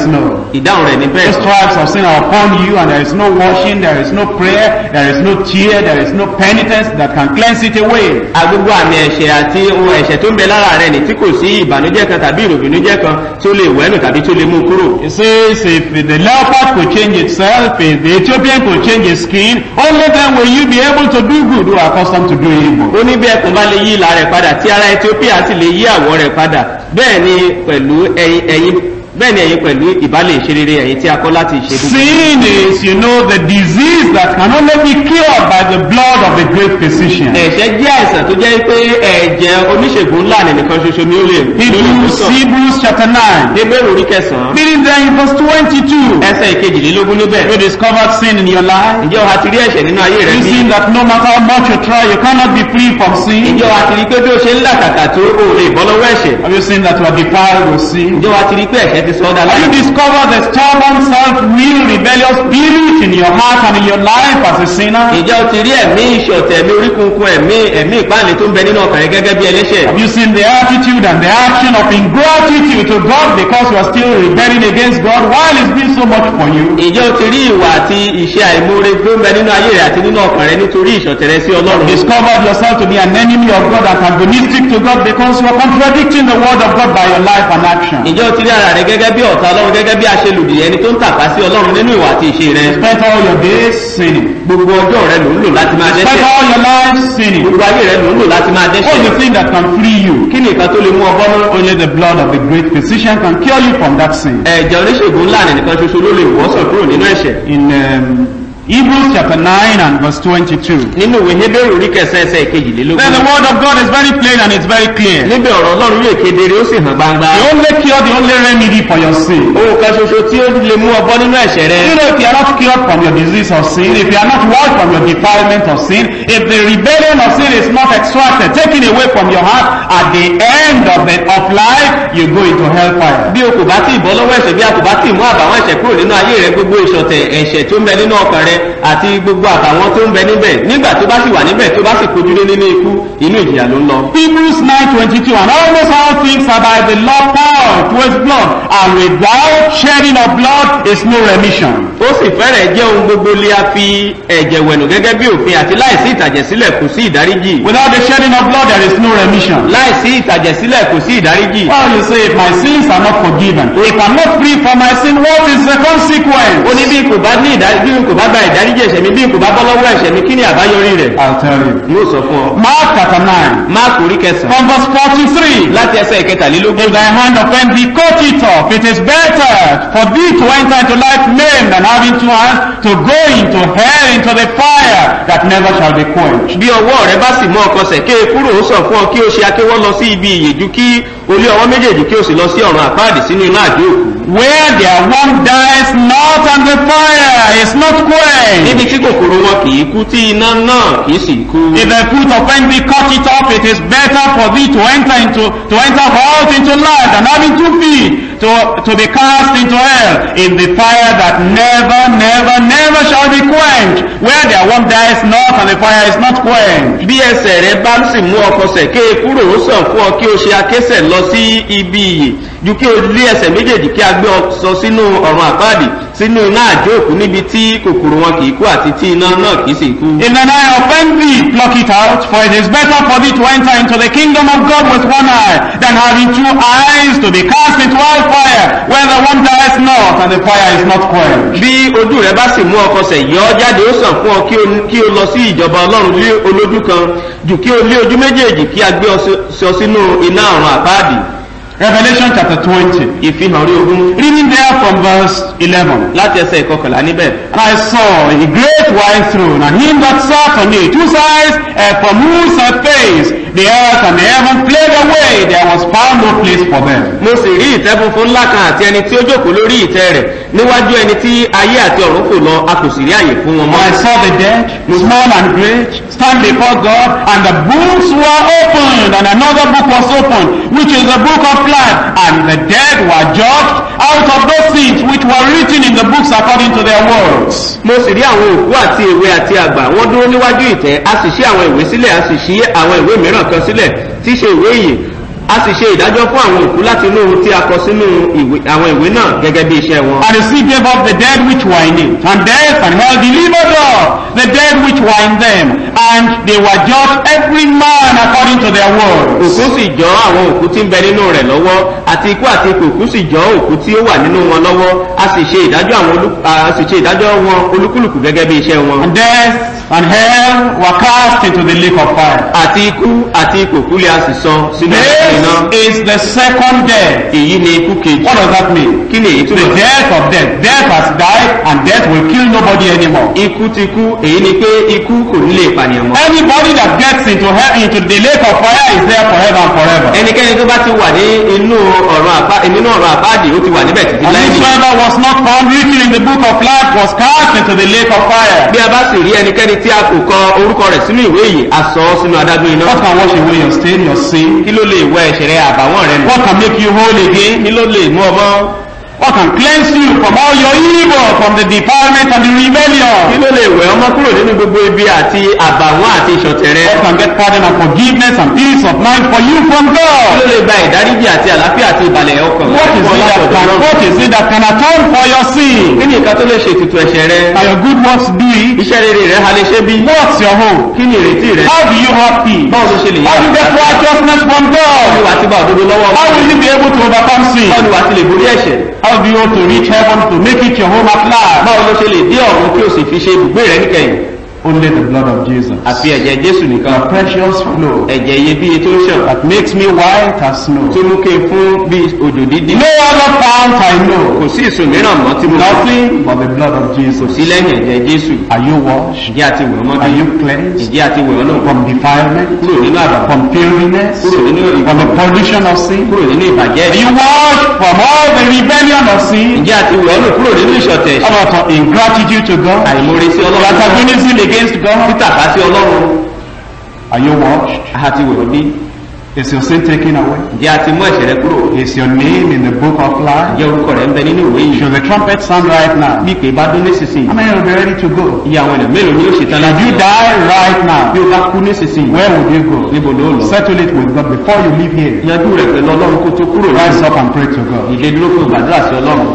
ìdáhùn rẹ̀ ní The bẹ́ẹ̀ stripes of sin are upon you, and there is no washing, there is no prayer, there is no tear, there is no penitence that can cleanse it away. agbogbo àmì ẹ̀ṣẹ̀ àti ohun ẹ̀ṣẹ̀ tó ń bẹ lára rẹ̀ ní tí kò sí ìbànújẹ́ kan tàbí ìròbìnújẹ́ kan tí ó lè wẹ́nu tàbí tí ó lè mú kúrò It says if the leopard could change itself, if the Ethiopian could change his skin, only then will you be able to do good who are accustomed to do evil. ó ní bí ẹkùn bá lè yí ìlà rẹ̀ padà tí ara ethiopia sì lè yí àwọ̀ rẹ̀ padà bẹ́ẹ̀ ni pẹ̀lú ẹ̀yin ẹ̀yin bẹ́ẹ̀ ni ẹ̀yin pẹ̀lú ìbálẹ̀ ìṣerere ẹ̀yin tí a kọ́ láti ṣe gbogbo. Sin is, you know, the disease that can only be cured by the blood of a great physician. ẹ̀ṣẹ̀ jẹ́ àìsàn tó jẹ́ pé ẹ̀jẹ̀ oníṣègùn ńlá nìkan ṣoṣo ni ó lè ló lè Hebrews, sàn. Hebrews chapter 9. Hébérù orí kẹsàn-án Reading there in verse 22. ẹsẹ̀ ìkejìlélógún níbẹ̀. You discovered sin in your life. ǹjẹ́ o ha ti rí ẹ̀ṣẹ̀ nínú ayé rẹ̀ You bí? see that no matter how much you try, you cannot be free from sin. ǹjẹ́ o ha ti rí pé bí o ṣe ń làkàkà tó o lè bọ́ lọ́wọ́ ẹ̀ṣẹ̀? Have you seen that you are defiled with sin? ǹjẹ́ o ha ti rí pé ẹ̀ṣẹ̀ ti sọ ọ́ dá Have you láyé? discovered the stubborn, self-will, rebellious spirit in your heart and in your life as a sinner? ǹjẹ́ o ti rí ẹ̀mí ìṣọ̀tẹ̀ ẹ̀mí oríkunkun ẹ̀mí ẹ̀mí ìpáàlẹ̀ tó ń bẹ nínú ọkàn rẹ gẹ́gẹ́ bí ẹlẹ́ṣẹ̀? Have you seen the attitude and the action of ingratitude to God because you are still rebelling against God while He's been so much for you? ǹjẹ́ o ti rí ìwà àti ìṣe àìmoore tó ń bẹ nínú ayé rẹ àti nínú ọkàn rẹ nítorí ìṣọ̀tẹ̀ rẹ sí ọlọ́run? Discovered yourself to be an enemy of God, antagonistic to God because you are contradicting the word of God by your life and action. ǹjẹ́ o ti rí ara rẹ gẹ́gẹ́ bí ọ̀tá ọlọ́run gẹ́gẹ́ bí aṣelùdì ẹni tó ń tàpá sí ọlọ́run nínú ìwà àti ìṣe rẹ? Spend all your days sinning. gbogbo ọjọ́ rẹ ló ń lò láti máa Spend dẹ́ṣẹ̀ all your life sinning. gbogbo ayé rẹ ló ń lò láti máa What's the dẹ́ṣẹ̀ thing that can free you? kí ni nǹkan tó lè mú ọ bọ́ náà? Only the blood of the great physician can cure you from that sin. ẹ̀jẹ̀ oníṣègùn ńlá nìkan ṣoṣo ló lè wọ́sàn kúrò nínú ẹ̀ṣẹ̀ In um, Hebrews chapter 9 and verse 22. nínú ìwé Hébérù orí kẹsàn ẹsẹ̀ ìkejìlélógún Then the word of God is very plain and it's very clear. níbi ọ̀rọ̀ ọlọ́run yóò kedere ó sì hàn gbangba The only cure, the only remedy for your sin. ohun kan ṣoṣo tí ó lè mú ọ bọ́ nínú ẹ̀ṣẹ̀ rẹ You know, if you are not cured from your disease of sin, if you are not washed from your defilement of sin, if the rebellion of sin is not extracted, taken away from your heart, at the end of the of life, you go into hellfire. bí o kò bá tí ì bọ́ lọ́wọ́ ẹ̀ṣẹ̀ bí a kò bá tí ì mú àbàwọ́n ẹ̀ṣẹ̀ kúrò nínú ayé rẹ gbogbo ìṣọ̀tẹ̀ ẹ̀ṣẹ̀ tó ń bẹ nínú ọkàn rẹ àti gbogbo àbàwọ́n tó ń bẹ níbẹ̀ nígbà tó bá sì wà níbẹ̀ tó bá sì kojú lé nínú ikú inú ìjìyà ló ń lọ. Hebrews 9:22 and almost all things are by the law poured towards blood and without shedding of blood is no remission. ó sì fẹ́rẹ̀ jẹ́ ohun gbogbo lé a fi ẹ̀jẹ̀ wẹ̀nù gẹ́gẹ́ bí òfin àti láìsí ìtàjẹ̀sílẹ̀ kò sí ìdáríjì Without the shedding of blood there is no remission. láìsí ìtàjẹ̀sílẹ̀ kò sí ìdáríjì. Well, you say if my sins are not forgiven, if I'm not free from my sin, what is the consequence? ó ní bí n kò bá ní ìdárí bí n kò bá gba ìdáríjì ẹ̀ṣẹ̀ mi bí n kò bá bọ́ lọ́wọ́ ẹ̀ṣẹ̀ mi kí ni àbáyọrí rẹ̀. I'll tell you. yóò sọ fún ọ. Mark chapter 9 máàkù orí kẹsàn-án from verse 43. láti ẹsẹ̀ ìkẹtàlélógún. If thy hand offend thee, cut it off. It is better for thee to enter into life maimed than having two hands to go into hell, into the fire that never shall be quenched. bí ọwọ́ rẹ bá sì mú ọkọ sẹ̀ ké kúrò ó sọ fún ọ kí o ṣe akéwọ́ lọ sí ibi ìyèjú kí olé ọwọ́ méjèèjì kí o sì lọ sí ọ̀run àpáàdì sínú iná àjò òkú. Where their one dies not and the fire is not quenched. níbi tí kòkòrò wọn kì í kú tí iná náà kì í sì kú. If thy foot offend thee, cut it off. It is better for thee to enter into to enter out into life than having two feet to to be cast into hell in the fire that never, never, never shall be quenched. Where their one dies not and the fire is not quenched. bí ẹsẹ̀ rẹ bá sì mú ọkọ sẹ̀ ké kúrò ó sàn fún ọ kí o ṣe akésẹ̀ lọ sí ibi ìyè ju kí o lé ẹsẹ̀ méjèèjì kí a gbé ọ sọ sínú ọ̀run àpáàdì sínú iná àjò òkú níbi tí kòkòrò wọn kì í kú àti tí iná náà kì í sì kú. If thine eye offend thee, pluck it out, for it is better for thee to enter into the kingdom of God with one eye than having two eyes to be cast into hellfire, where the one dies not and the fire is not quenched. bí ojú rẹ bá sì mú ọkọ sẹ̀ yọ ọ́ jáde ó sàn fún ọ kí o- kí o lọ sí ìjọba ọlọ́run lé olójú kan jù kí o lé ojú méjèèjì kí a gbé ọ sí- sọ sínú iná ọ̀run àpáàdì Revelation chapter 20. ìfihàn orí ogún Reading there from verse 11. láti ẹsẹ̀ ìkọkànlá níbẹ̀. And I saw a great white throne, and him that sat on it, whose eyes uh, from whose uh, face the earth and the heaven fled away, there was found no place for them. mo sì rí ìtẹ́ funfun ńlá kan àti ẹni tí ó jókòó lórí ìtẹ́ rẹ̀ níwájú ẹni tí ayé àti ọ̀run fò lọ a kò sì rí àyè fún wọn And I mọ́. saw the dead, small and great, stand before God, and the books were opened, and another book was opened, which is the book of life, and the dead were judged out of those things which were written in the books according to their words. mo sì rí àwọn òkú àti èwe àti àgbà wọ́n dúró níwájú ìtẹ́ a sì ṣí àwọn ìwé sílẹ̀ a sì ṣí àwọn ìwé mìíràn kan sílẹ̀ tí í ṣe ìwé ìyè a sì ṣe ìdájọ́ fún àwọn òkú láti inú ohun tí a kọ sínú ìwé- àwọn ìwé náà gẹ́gẹ́ bí iṣẹ́ wọn. And the sea gave up the dead which were in it, and death and hell delivered up the dead which were in them, and they were judged every man according to their works. òkú sì jọ àwọn òkú tí ń bẹ nínú rẹ̀ lọ́wọ́ àti ikú àti ikú òkú sì jọ òkú tí ó wà nínú wọn lọ́wọ́ a sì ṣe ìdájọ́ àwọn olú a sì ṣe ìdájọ́ wọn olúkúlùkù gẹ́gẹ́ bí iṣẹ́ wọn. And death and hell were cast into the lake of fire. àti ikú àti ikú òkú lè a sì sọ sínú ẹ̀sìn iná. This is the second death. èyí ni ikú kejì. What does that mean? kí ni èyí The túmọ̀ sí? death of death. Death has died, and death will kill nobody anymore. ikú ti kú èyí ni pé ikú kò ní lè pànìyàn mọ́. Anybody that gets into hell, into the lake of fire is there forever and forever. ẹnikẹ́ni tó bá ti wà ní inú ọ̀rọ̀ àpá nínú ọ̀rọ̀ àpáàdì ó ti wà níbẹ̀ títí And láì ní. whosoever was not found written in the book of life was cast into the lake of fire. bí a bá sì rí ẹnikẹ́ni tí a kò kọ orúkọ rẹ̀ sínú ìwé yìí a sọ ọ́ sínú adágún iná. What can wash away your stain, your sin? kí ló lè wẹ ẹ̀ṣẹ̀ rẹ àbàwọ́n rẹ nù. What can make you whole again? kí ló lè mú ọmọ. What can cleanse you from all your evil, from the defilement and the kí rebellion? ló lè wẹ ọmọ kúrò nínú gbogbo ibi àti àbàwọ́n àti ìṣọ̀tẹ̀ rẹ. What can get pardon and forgiveness and peace of mind for you from kí ló God? lè gba ìdáríjì àti àlàáfíà àti ìbàlẹ̀ ọkàn. What is fún it that ọlọ́dọ̀ can, Ọlọ́run? what is it that can atone for your sin? kí ni nǹkan tó lè ṣe ètùtù ẹ̀ṣẹ̀ rẹ. Are your good works do it? iṣẹ́ rere rẹ ha lè ṣe bí. What's your hope? kí ni ìrètí rẹ. How do you have peace? báwo ló ṣe lè How do you get righteousness from báwo ni God? wàá ti bá òdodo lọ́wọ́ How will you be able to overcome sin? báwo ni wàá ti lè borí ẹ̀ṣẹ̀. How do you want to reach heaven to make it your home at last? báwo ló ṣe lè dé ọ̀run kí o sì fi ṣe ibùgbé rẹ níkẹyìn. Only the blood of Jesus. àfi ẹ̀jẹ̀ jésù nìkan. The precious flow ẹ̀jẹ̀ iyebíye tó ń ṣàn. that makes me white as snow. tó mú kí n fún bí òjò dídí. No other fount I know. kò sí ìsùn mìíràn mọ́ tí mo lọ sí. Nothing but the blood of kò Jesus. sí lẹ́yìn ẹ̀jẹ̀ jésù. Are you washed? ìjẹ́ àti wẹ̀ ọmọ Are bí. you cleansed ìjẹ́ àti wẹ̀ ọlọ́run. from defilement? kúrò nínú àbàbọ̀. From filthiness? kúrò nínú From the ìbàbọ̀. pollution of sin? kúrò nínú ìbàjẹ́. Are you washed from all the rebellion of sin? ìjẹ́ àti wẹ̀ ọlọ́run kúrò nínú ìṣọ̀tẹ̀. How about ingratitude to God? àìmoore sí ọlọ́run. Antagonism against God? títàpá sí ọlọ́run. Are you washed? àti wẹ̀ ọdí. Is your sin taken away? ìjẹ́ àti mú ẹ̀ṣẹ̀ rẹ kúrò. Is your name in the book of life? ìjẹ́ orúkọ rẹ̀ ń bẹ nínú ìwé yìí. Should the trumpet sound right now? bí pé bá dún nísinsìnyí. How many will be ready to go? iye àwọn ènìyàn mélòó ni yóò ṣetán Should láti you lọ? die right bí now? o bá kú nísinsìnyí. Where would you go? níbo ló lọ. Settle it with God before you leave here. yanjú rẹ̀ pẹ̀lú ọlọ́run kó tó kúrò Rise láìsọ. up and pray to God. ìdè dúró kó gbàdúrà sí ọlọ́run.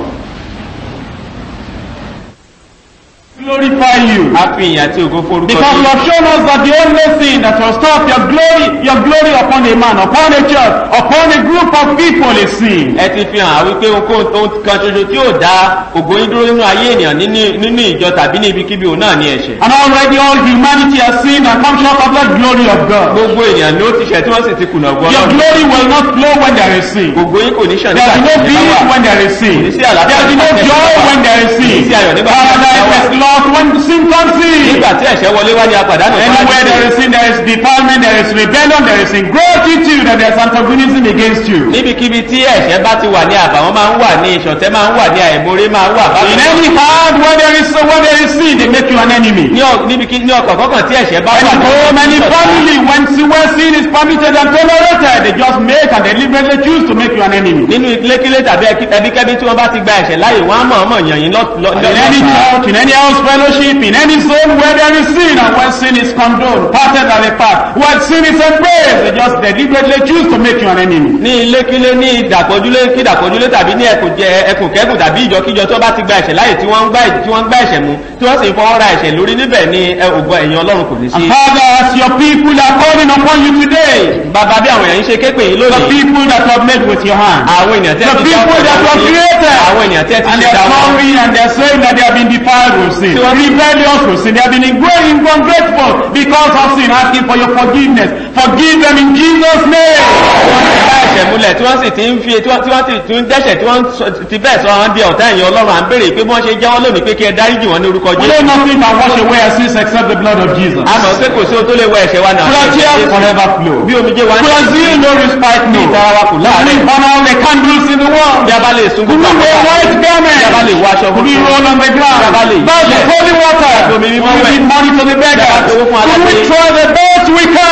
Glorify you. a fi ìyìn àti ògo forúkọ Because you yìí. have shown us that the only thing that will stop your glory, your glory upon a man, upon a church, upon a group of people is sin. ẹ ti fi hàn wípé ohunkóhun tó kan ṣoṣo tí yóò dá ògo yín dúró nínú ayé ènìyàn nínú- nínú ìjọ tàbí ní ibikíbi òun náà ní ẹ̀ṣẹ̀. And already all humanity has sinned and come short of the glory of God. gbogbo ènìyàn ni ó ti ṣẹ̀ tí wọ́n sì ti kùnà ògo Your ọlọ́run. glory will not flow when there is sin. gbogbo yín kò ní ṣàn There nígbà will be no tí ẹ̀ṣẹ̀ bá peace wà. when there is sin. Kò ní sí àlàáfíà There will be no nígbà tí ẹ̀ṣẹ̀ joy bá wà. when there is Kò ní sin. sí ayọ̀ nígbà tí ẹ̀ṣẹ̀ bá Paradise wà. is lost when sin comes in. nígbà tí ẹ̀ṣẹ̀ wọlé wá ní apàdánù Anywhere there is sin, there is defilement, there is rebellion, there is ingratitude, and there is antagonism against you. níbikíbi tí ẹ̀ṣẹ̀ bá ti wà ní àbàwọ́n máa ń wà ní ìṣọ̀tẹ́ máa ń wà ní àìmoore máa ń wà bákan In náà. any heart where there is where there is sin, they make you an enemy. ní ọ- níbikí ní ọkọ̀ kọ́kàn tí ẹ̀ṣẹ̀ bá wà Any ní home, any ìṣọ̀tá. family, when sin, where sin is permitted and tolerated, they just make and deliberately choose to make you an enemy. nínú ilékílé tàbí ẹbí- ẹbíkẹ́bí tí wọ́n bá ti gba ẹ̀ṣẹ̀ láàyè wọ́n á mọ̀ ọmọ yàn yín lọ́- lọ́- In any lọ́sàn-án. church, in any house fellowship, in any zone where there is sin and where sin is condoned, parted and apart, where sin is embraced, they just deliberately choose to make you an enemy. ní ilékílé ní ìdàpọ̀júlé kí ìdàpọ̀júlé tàbí ní ẹkùn jẹ ẹkùn kẹ́kùn tàbí ìjọkíjọ tó bá ti gba ẹ̀ṣẹ̀ láàyè tí wọ́n ń gbá tí wọ́n ń gbá ẹ̀ṣẹ̀ mú tí wọ́n sì ń fọwọ́ ra ẹ̀ṣẹ̀ lórí níbẹ̀ ní ẹ, ògo ẹ̀yìn ọlọ́run kò ní sí. And Father, as your people are calling upon you today, bàbá bí àwọn èèyàn ń ṣe képe yìí the lónìí people that you have made with your hand, àwọn ènìyàn tẹ́ the ti dá people that you have created, àwọn ènìyàn tẹ́ ti and ṣe they dá are wọn. sorry and they are saying that they have been defiled with sin, So- rebellious with sin, they have been ingrateful, ungrateful because of sin, asking for your forgiveness. Forgive them in Jesus' name. wọ́n ti bá ẹ̀ṣẹ̀ múlẹ̀ tí wọ́n sì ti ń fi tí wọ́n tí wọ́n ti ti ń dẹ́ṣẹ̀ tí wọ́n sọ- ti bẹ́ẹ̀ sọ wọn di ọ̀tá ẹ̀yìn ọlọ́run à ń béèrè pé bí wọ́n ṣe jẹ́wọ́ lónìí pé kí ẹ dáríjì wọn ní orúkọ We jésù. know nothing can wash away our sins except the blood of Jesus. a mọ̀ pé kò sí ohun tó lè wọ ẹ̀ṣẹ̀ wa náà. Will our tears forever flow? bí omijé wa ń Will our zeal no respite no? ìtara wa kò Will láàrin. we burn all the candles in the world? bí a bá lè sun Could we gbogbo wear àwọn white garments? bí a bá lè wọ aṣọ Could we funfun. roll on the ground? Yabale. Bow the holy water? Omi Could mímọ́ we wẹ̀. give money to the beggars? Yabale owó fún Could we alágbé. throw the best we Yabale can?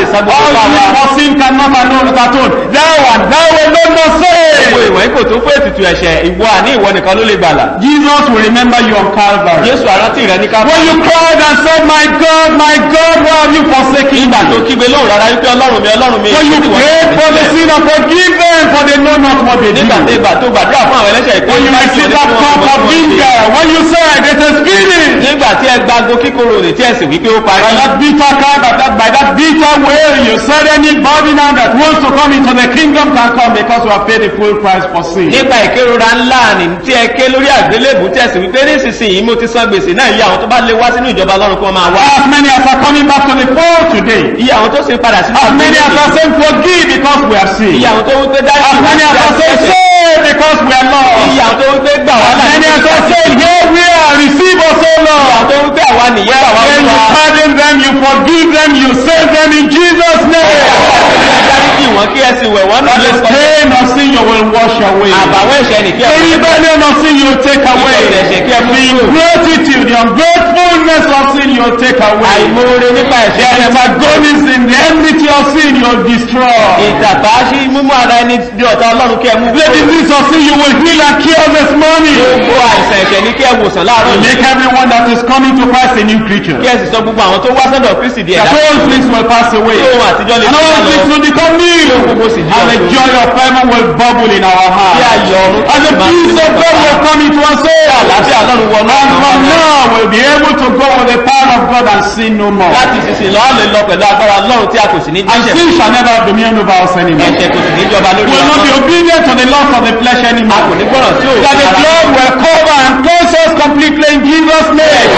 sá gbogbo All pa sin wa. for sin cannot alone atone. Thou and thou alone must gbogbo save. ìwọ̀n kò tó fún ètùtù ẹ̀ṣẹ̀ ìwọ àní ìwọ nìkan ló lè gbàlà. Jesus will remember you on Calvary. jésù àrántí rẹ ní ká When you cried and said, My God, my God, why have you forsaken nígbà tó me? kígbe lóhùn rárá wípé ọlọ́run mi ọlọ́run mi When you ìwọ prayed for the nìkan. sinner, forgive them, for they know not what they do. nígbà tó ìgbà tó gbàdúrà fún àwọn ẹlẹ́ṣẹ̀ ìpín When you received that cup of vinegar, when you said, It is finished. nígbà tí ẹ gbago kíkorò rè tí ẹ sì wípé ó parí. By that bitter cry, by that, by that bitter way, you said anybody now that wants to come into the kingdom can come because we have paid the full price for sin. nípa ìkérora ńlá ni tí ẹ ké lórí àgbélébù tí ẹ sì wípé nísinsìnyí mo ti san gbèsè náà iye àwọn tó bá lè wá sínú ìjọba ọlọ́run kí wọ́n máa wá. As many as are coming back to the fold today, iye àwọn tó sì ń padà sínú as many as are saying forgive because we are sinned, iye àwọn tó wípé dájú as many as are saying save because we are lost, iye àwọn tó wípé gbà wá as many as are láti saying here we are, receive us, O àwọn Lord. tó wípé àwa nìyẹn àwa Then you wíwá. pardon them, you forgive them, you save them in Jesus' name. dáríjì wọn kí ẹ sì wẹ̀ wọ́n náà And lè the sọ. stain of sin you will wash away. àbàwọ́ ẹ̀ṣẹ̀ nìkí The ẹ rebellion of sin you take away. ẹ̀ṣẹ̀ kí ẹ mú The kúrò. ingratitude, the ungratefulness of sin you take away. àìmoore nípa The ẹ̀ṣẹ̀ kí ẹ má antagonism, the enmity of sin you destroy. ìtàpá sí mímú ara ẹni di ọ̀tá ọlọ́run kí ẹ mú The kúrò. disease of sin you will heal and cure this morning. gbogbo àìsàn ẹ̀ṣẹ̀ ní kí ẹ wòsàn láàárọ̀ yìí. Make everyone that is coming to Christ a new creature. kí ẹ sì sọ gbogbo àwọn tó wá sọ́dọ̀ kristi di That ẹ̀dá. all things will pass away. Tí ohun àtijọ́ lè And fi all lọ. things will become new. gbogbo sì di And the ọ̀tun. joy of heaven will bubble in our Kí hearts. ayọ̀ ọ̀run And the máa peace fi of God will come into our soul. àlàáfíà ọlọ́run wọnú And àwọn from ọmọ náà. now we'll be able to go with the power of God and sin no more. láti sísìn lọ́ọ́ lè lọ pẹ̀lú agbára ọlọ́run tí a kò sì ní And jíṣẹ́ sin shall never have dominion over us anymore. ẹ̀ṣẹ̀ kò sì ní jọba lórí We will not be wa. obedient to the laws of the flesh a kò anymore. ní gbọ́ràn sí òun. That the blood will cover and cleanse us completely in Jesus' name.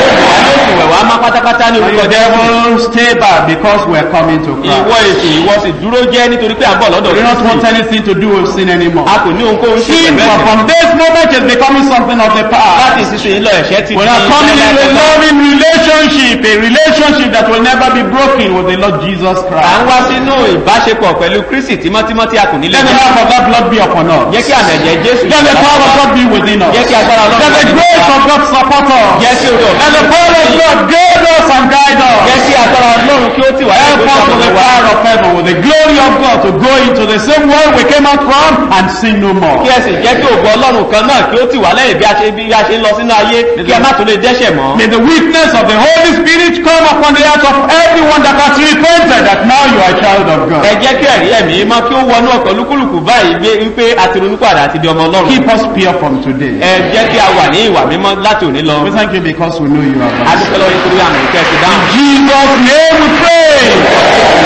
ìwẹ̀ wá má pátápátá ní And orúkọ the jẹ́ devil stay back because we are coming to ìwọ Christ. èsì ìwọ sì dúró jẹ́ nítorí pé à ń bọ̀ lọ́dọ̀ We don't want Kristi. anything to do with sin anymore. a kò ní ohunkóhun ṣe Sin pẹ̀lú for- ẹ̀ṣẹ̀. from this moment is becoming something of the láti past. ìsinsìnyí lọ ẹ̀ṣẹ̀ ti We di are coming into a láéláé. loving relationship, a relationship that will never be broken with the Lord Jesus à ń Christ. wá sínú ìbáṣepọ̀ pẹ̀lú kristi tímọ́tímọ́ tí a kò ní lè Let the jẹ́. love of that blood be upon us. jẹ́ kí àmì ẹ̀jẹ̀ jésù Let the power of God be within us. jẹ́ kí agbára Let the ọlọ́run grace of God support us. jẹ́ kí orí Let the ọ̀fẹ́ power of God guide us and guide jẹ́ us. kí agbára ọlọ́run kí ó tì wá Help us with the power of heaven, with the glory of God to go into the same world we came out from and sin no more. kí ẹ sì jẹ́ kí ògo ọlọ́run kan náà kí ó tì wá lẹ́yìn bí a ṣe bí a ṣe ń lọ sínú ayé kí a má tún lè dẹ́ṣẹ̀ mọ́. May the witness of the Holy Spirit come upon the heart of everyone that has repented that now you are a child of ẹ God. jẹ́ kí ẹ̀rí ẹ̀mí mọ́ kí ó wọnú ọkọ̀ lúkúlùkù báyìí gbé wípé a ti ronú padà àti di ọmọ ọlọ́run. Keep us pure from today. ẹ jẹ́ kí a wà ní ìwà mímọ́ láti òní lọ. We thank you because we know you are a God. dúpẹ́ lọ́wọ́ nítorí àmì ìkẹ́ ti dáhùn. Jesus' name we pray.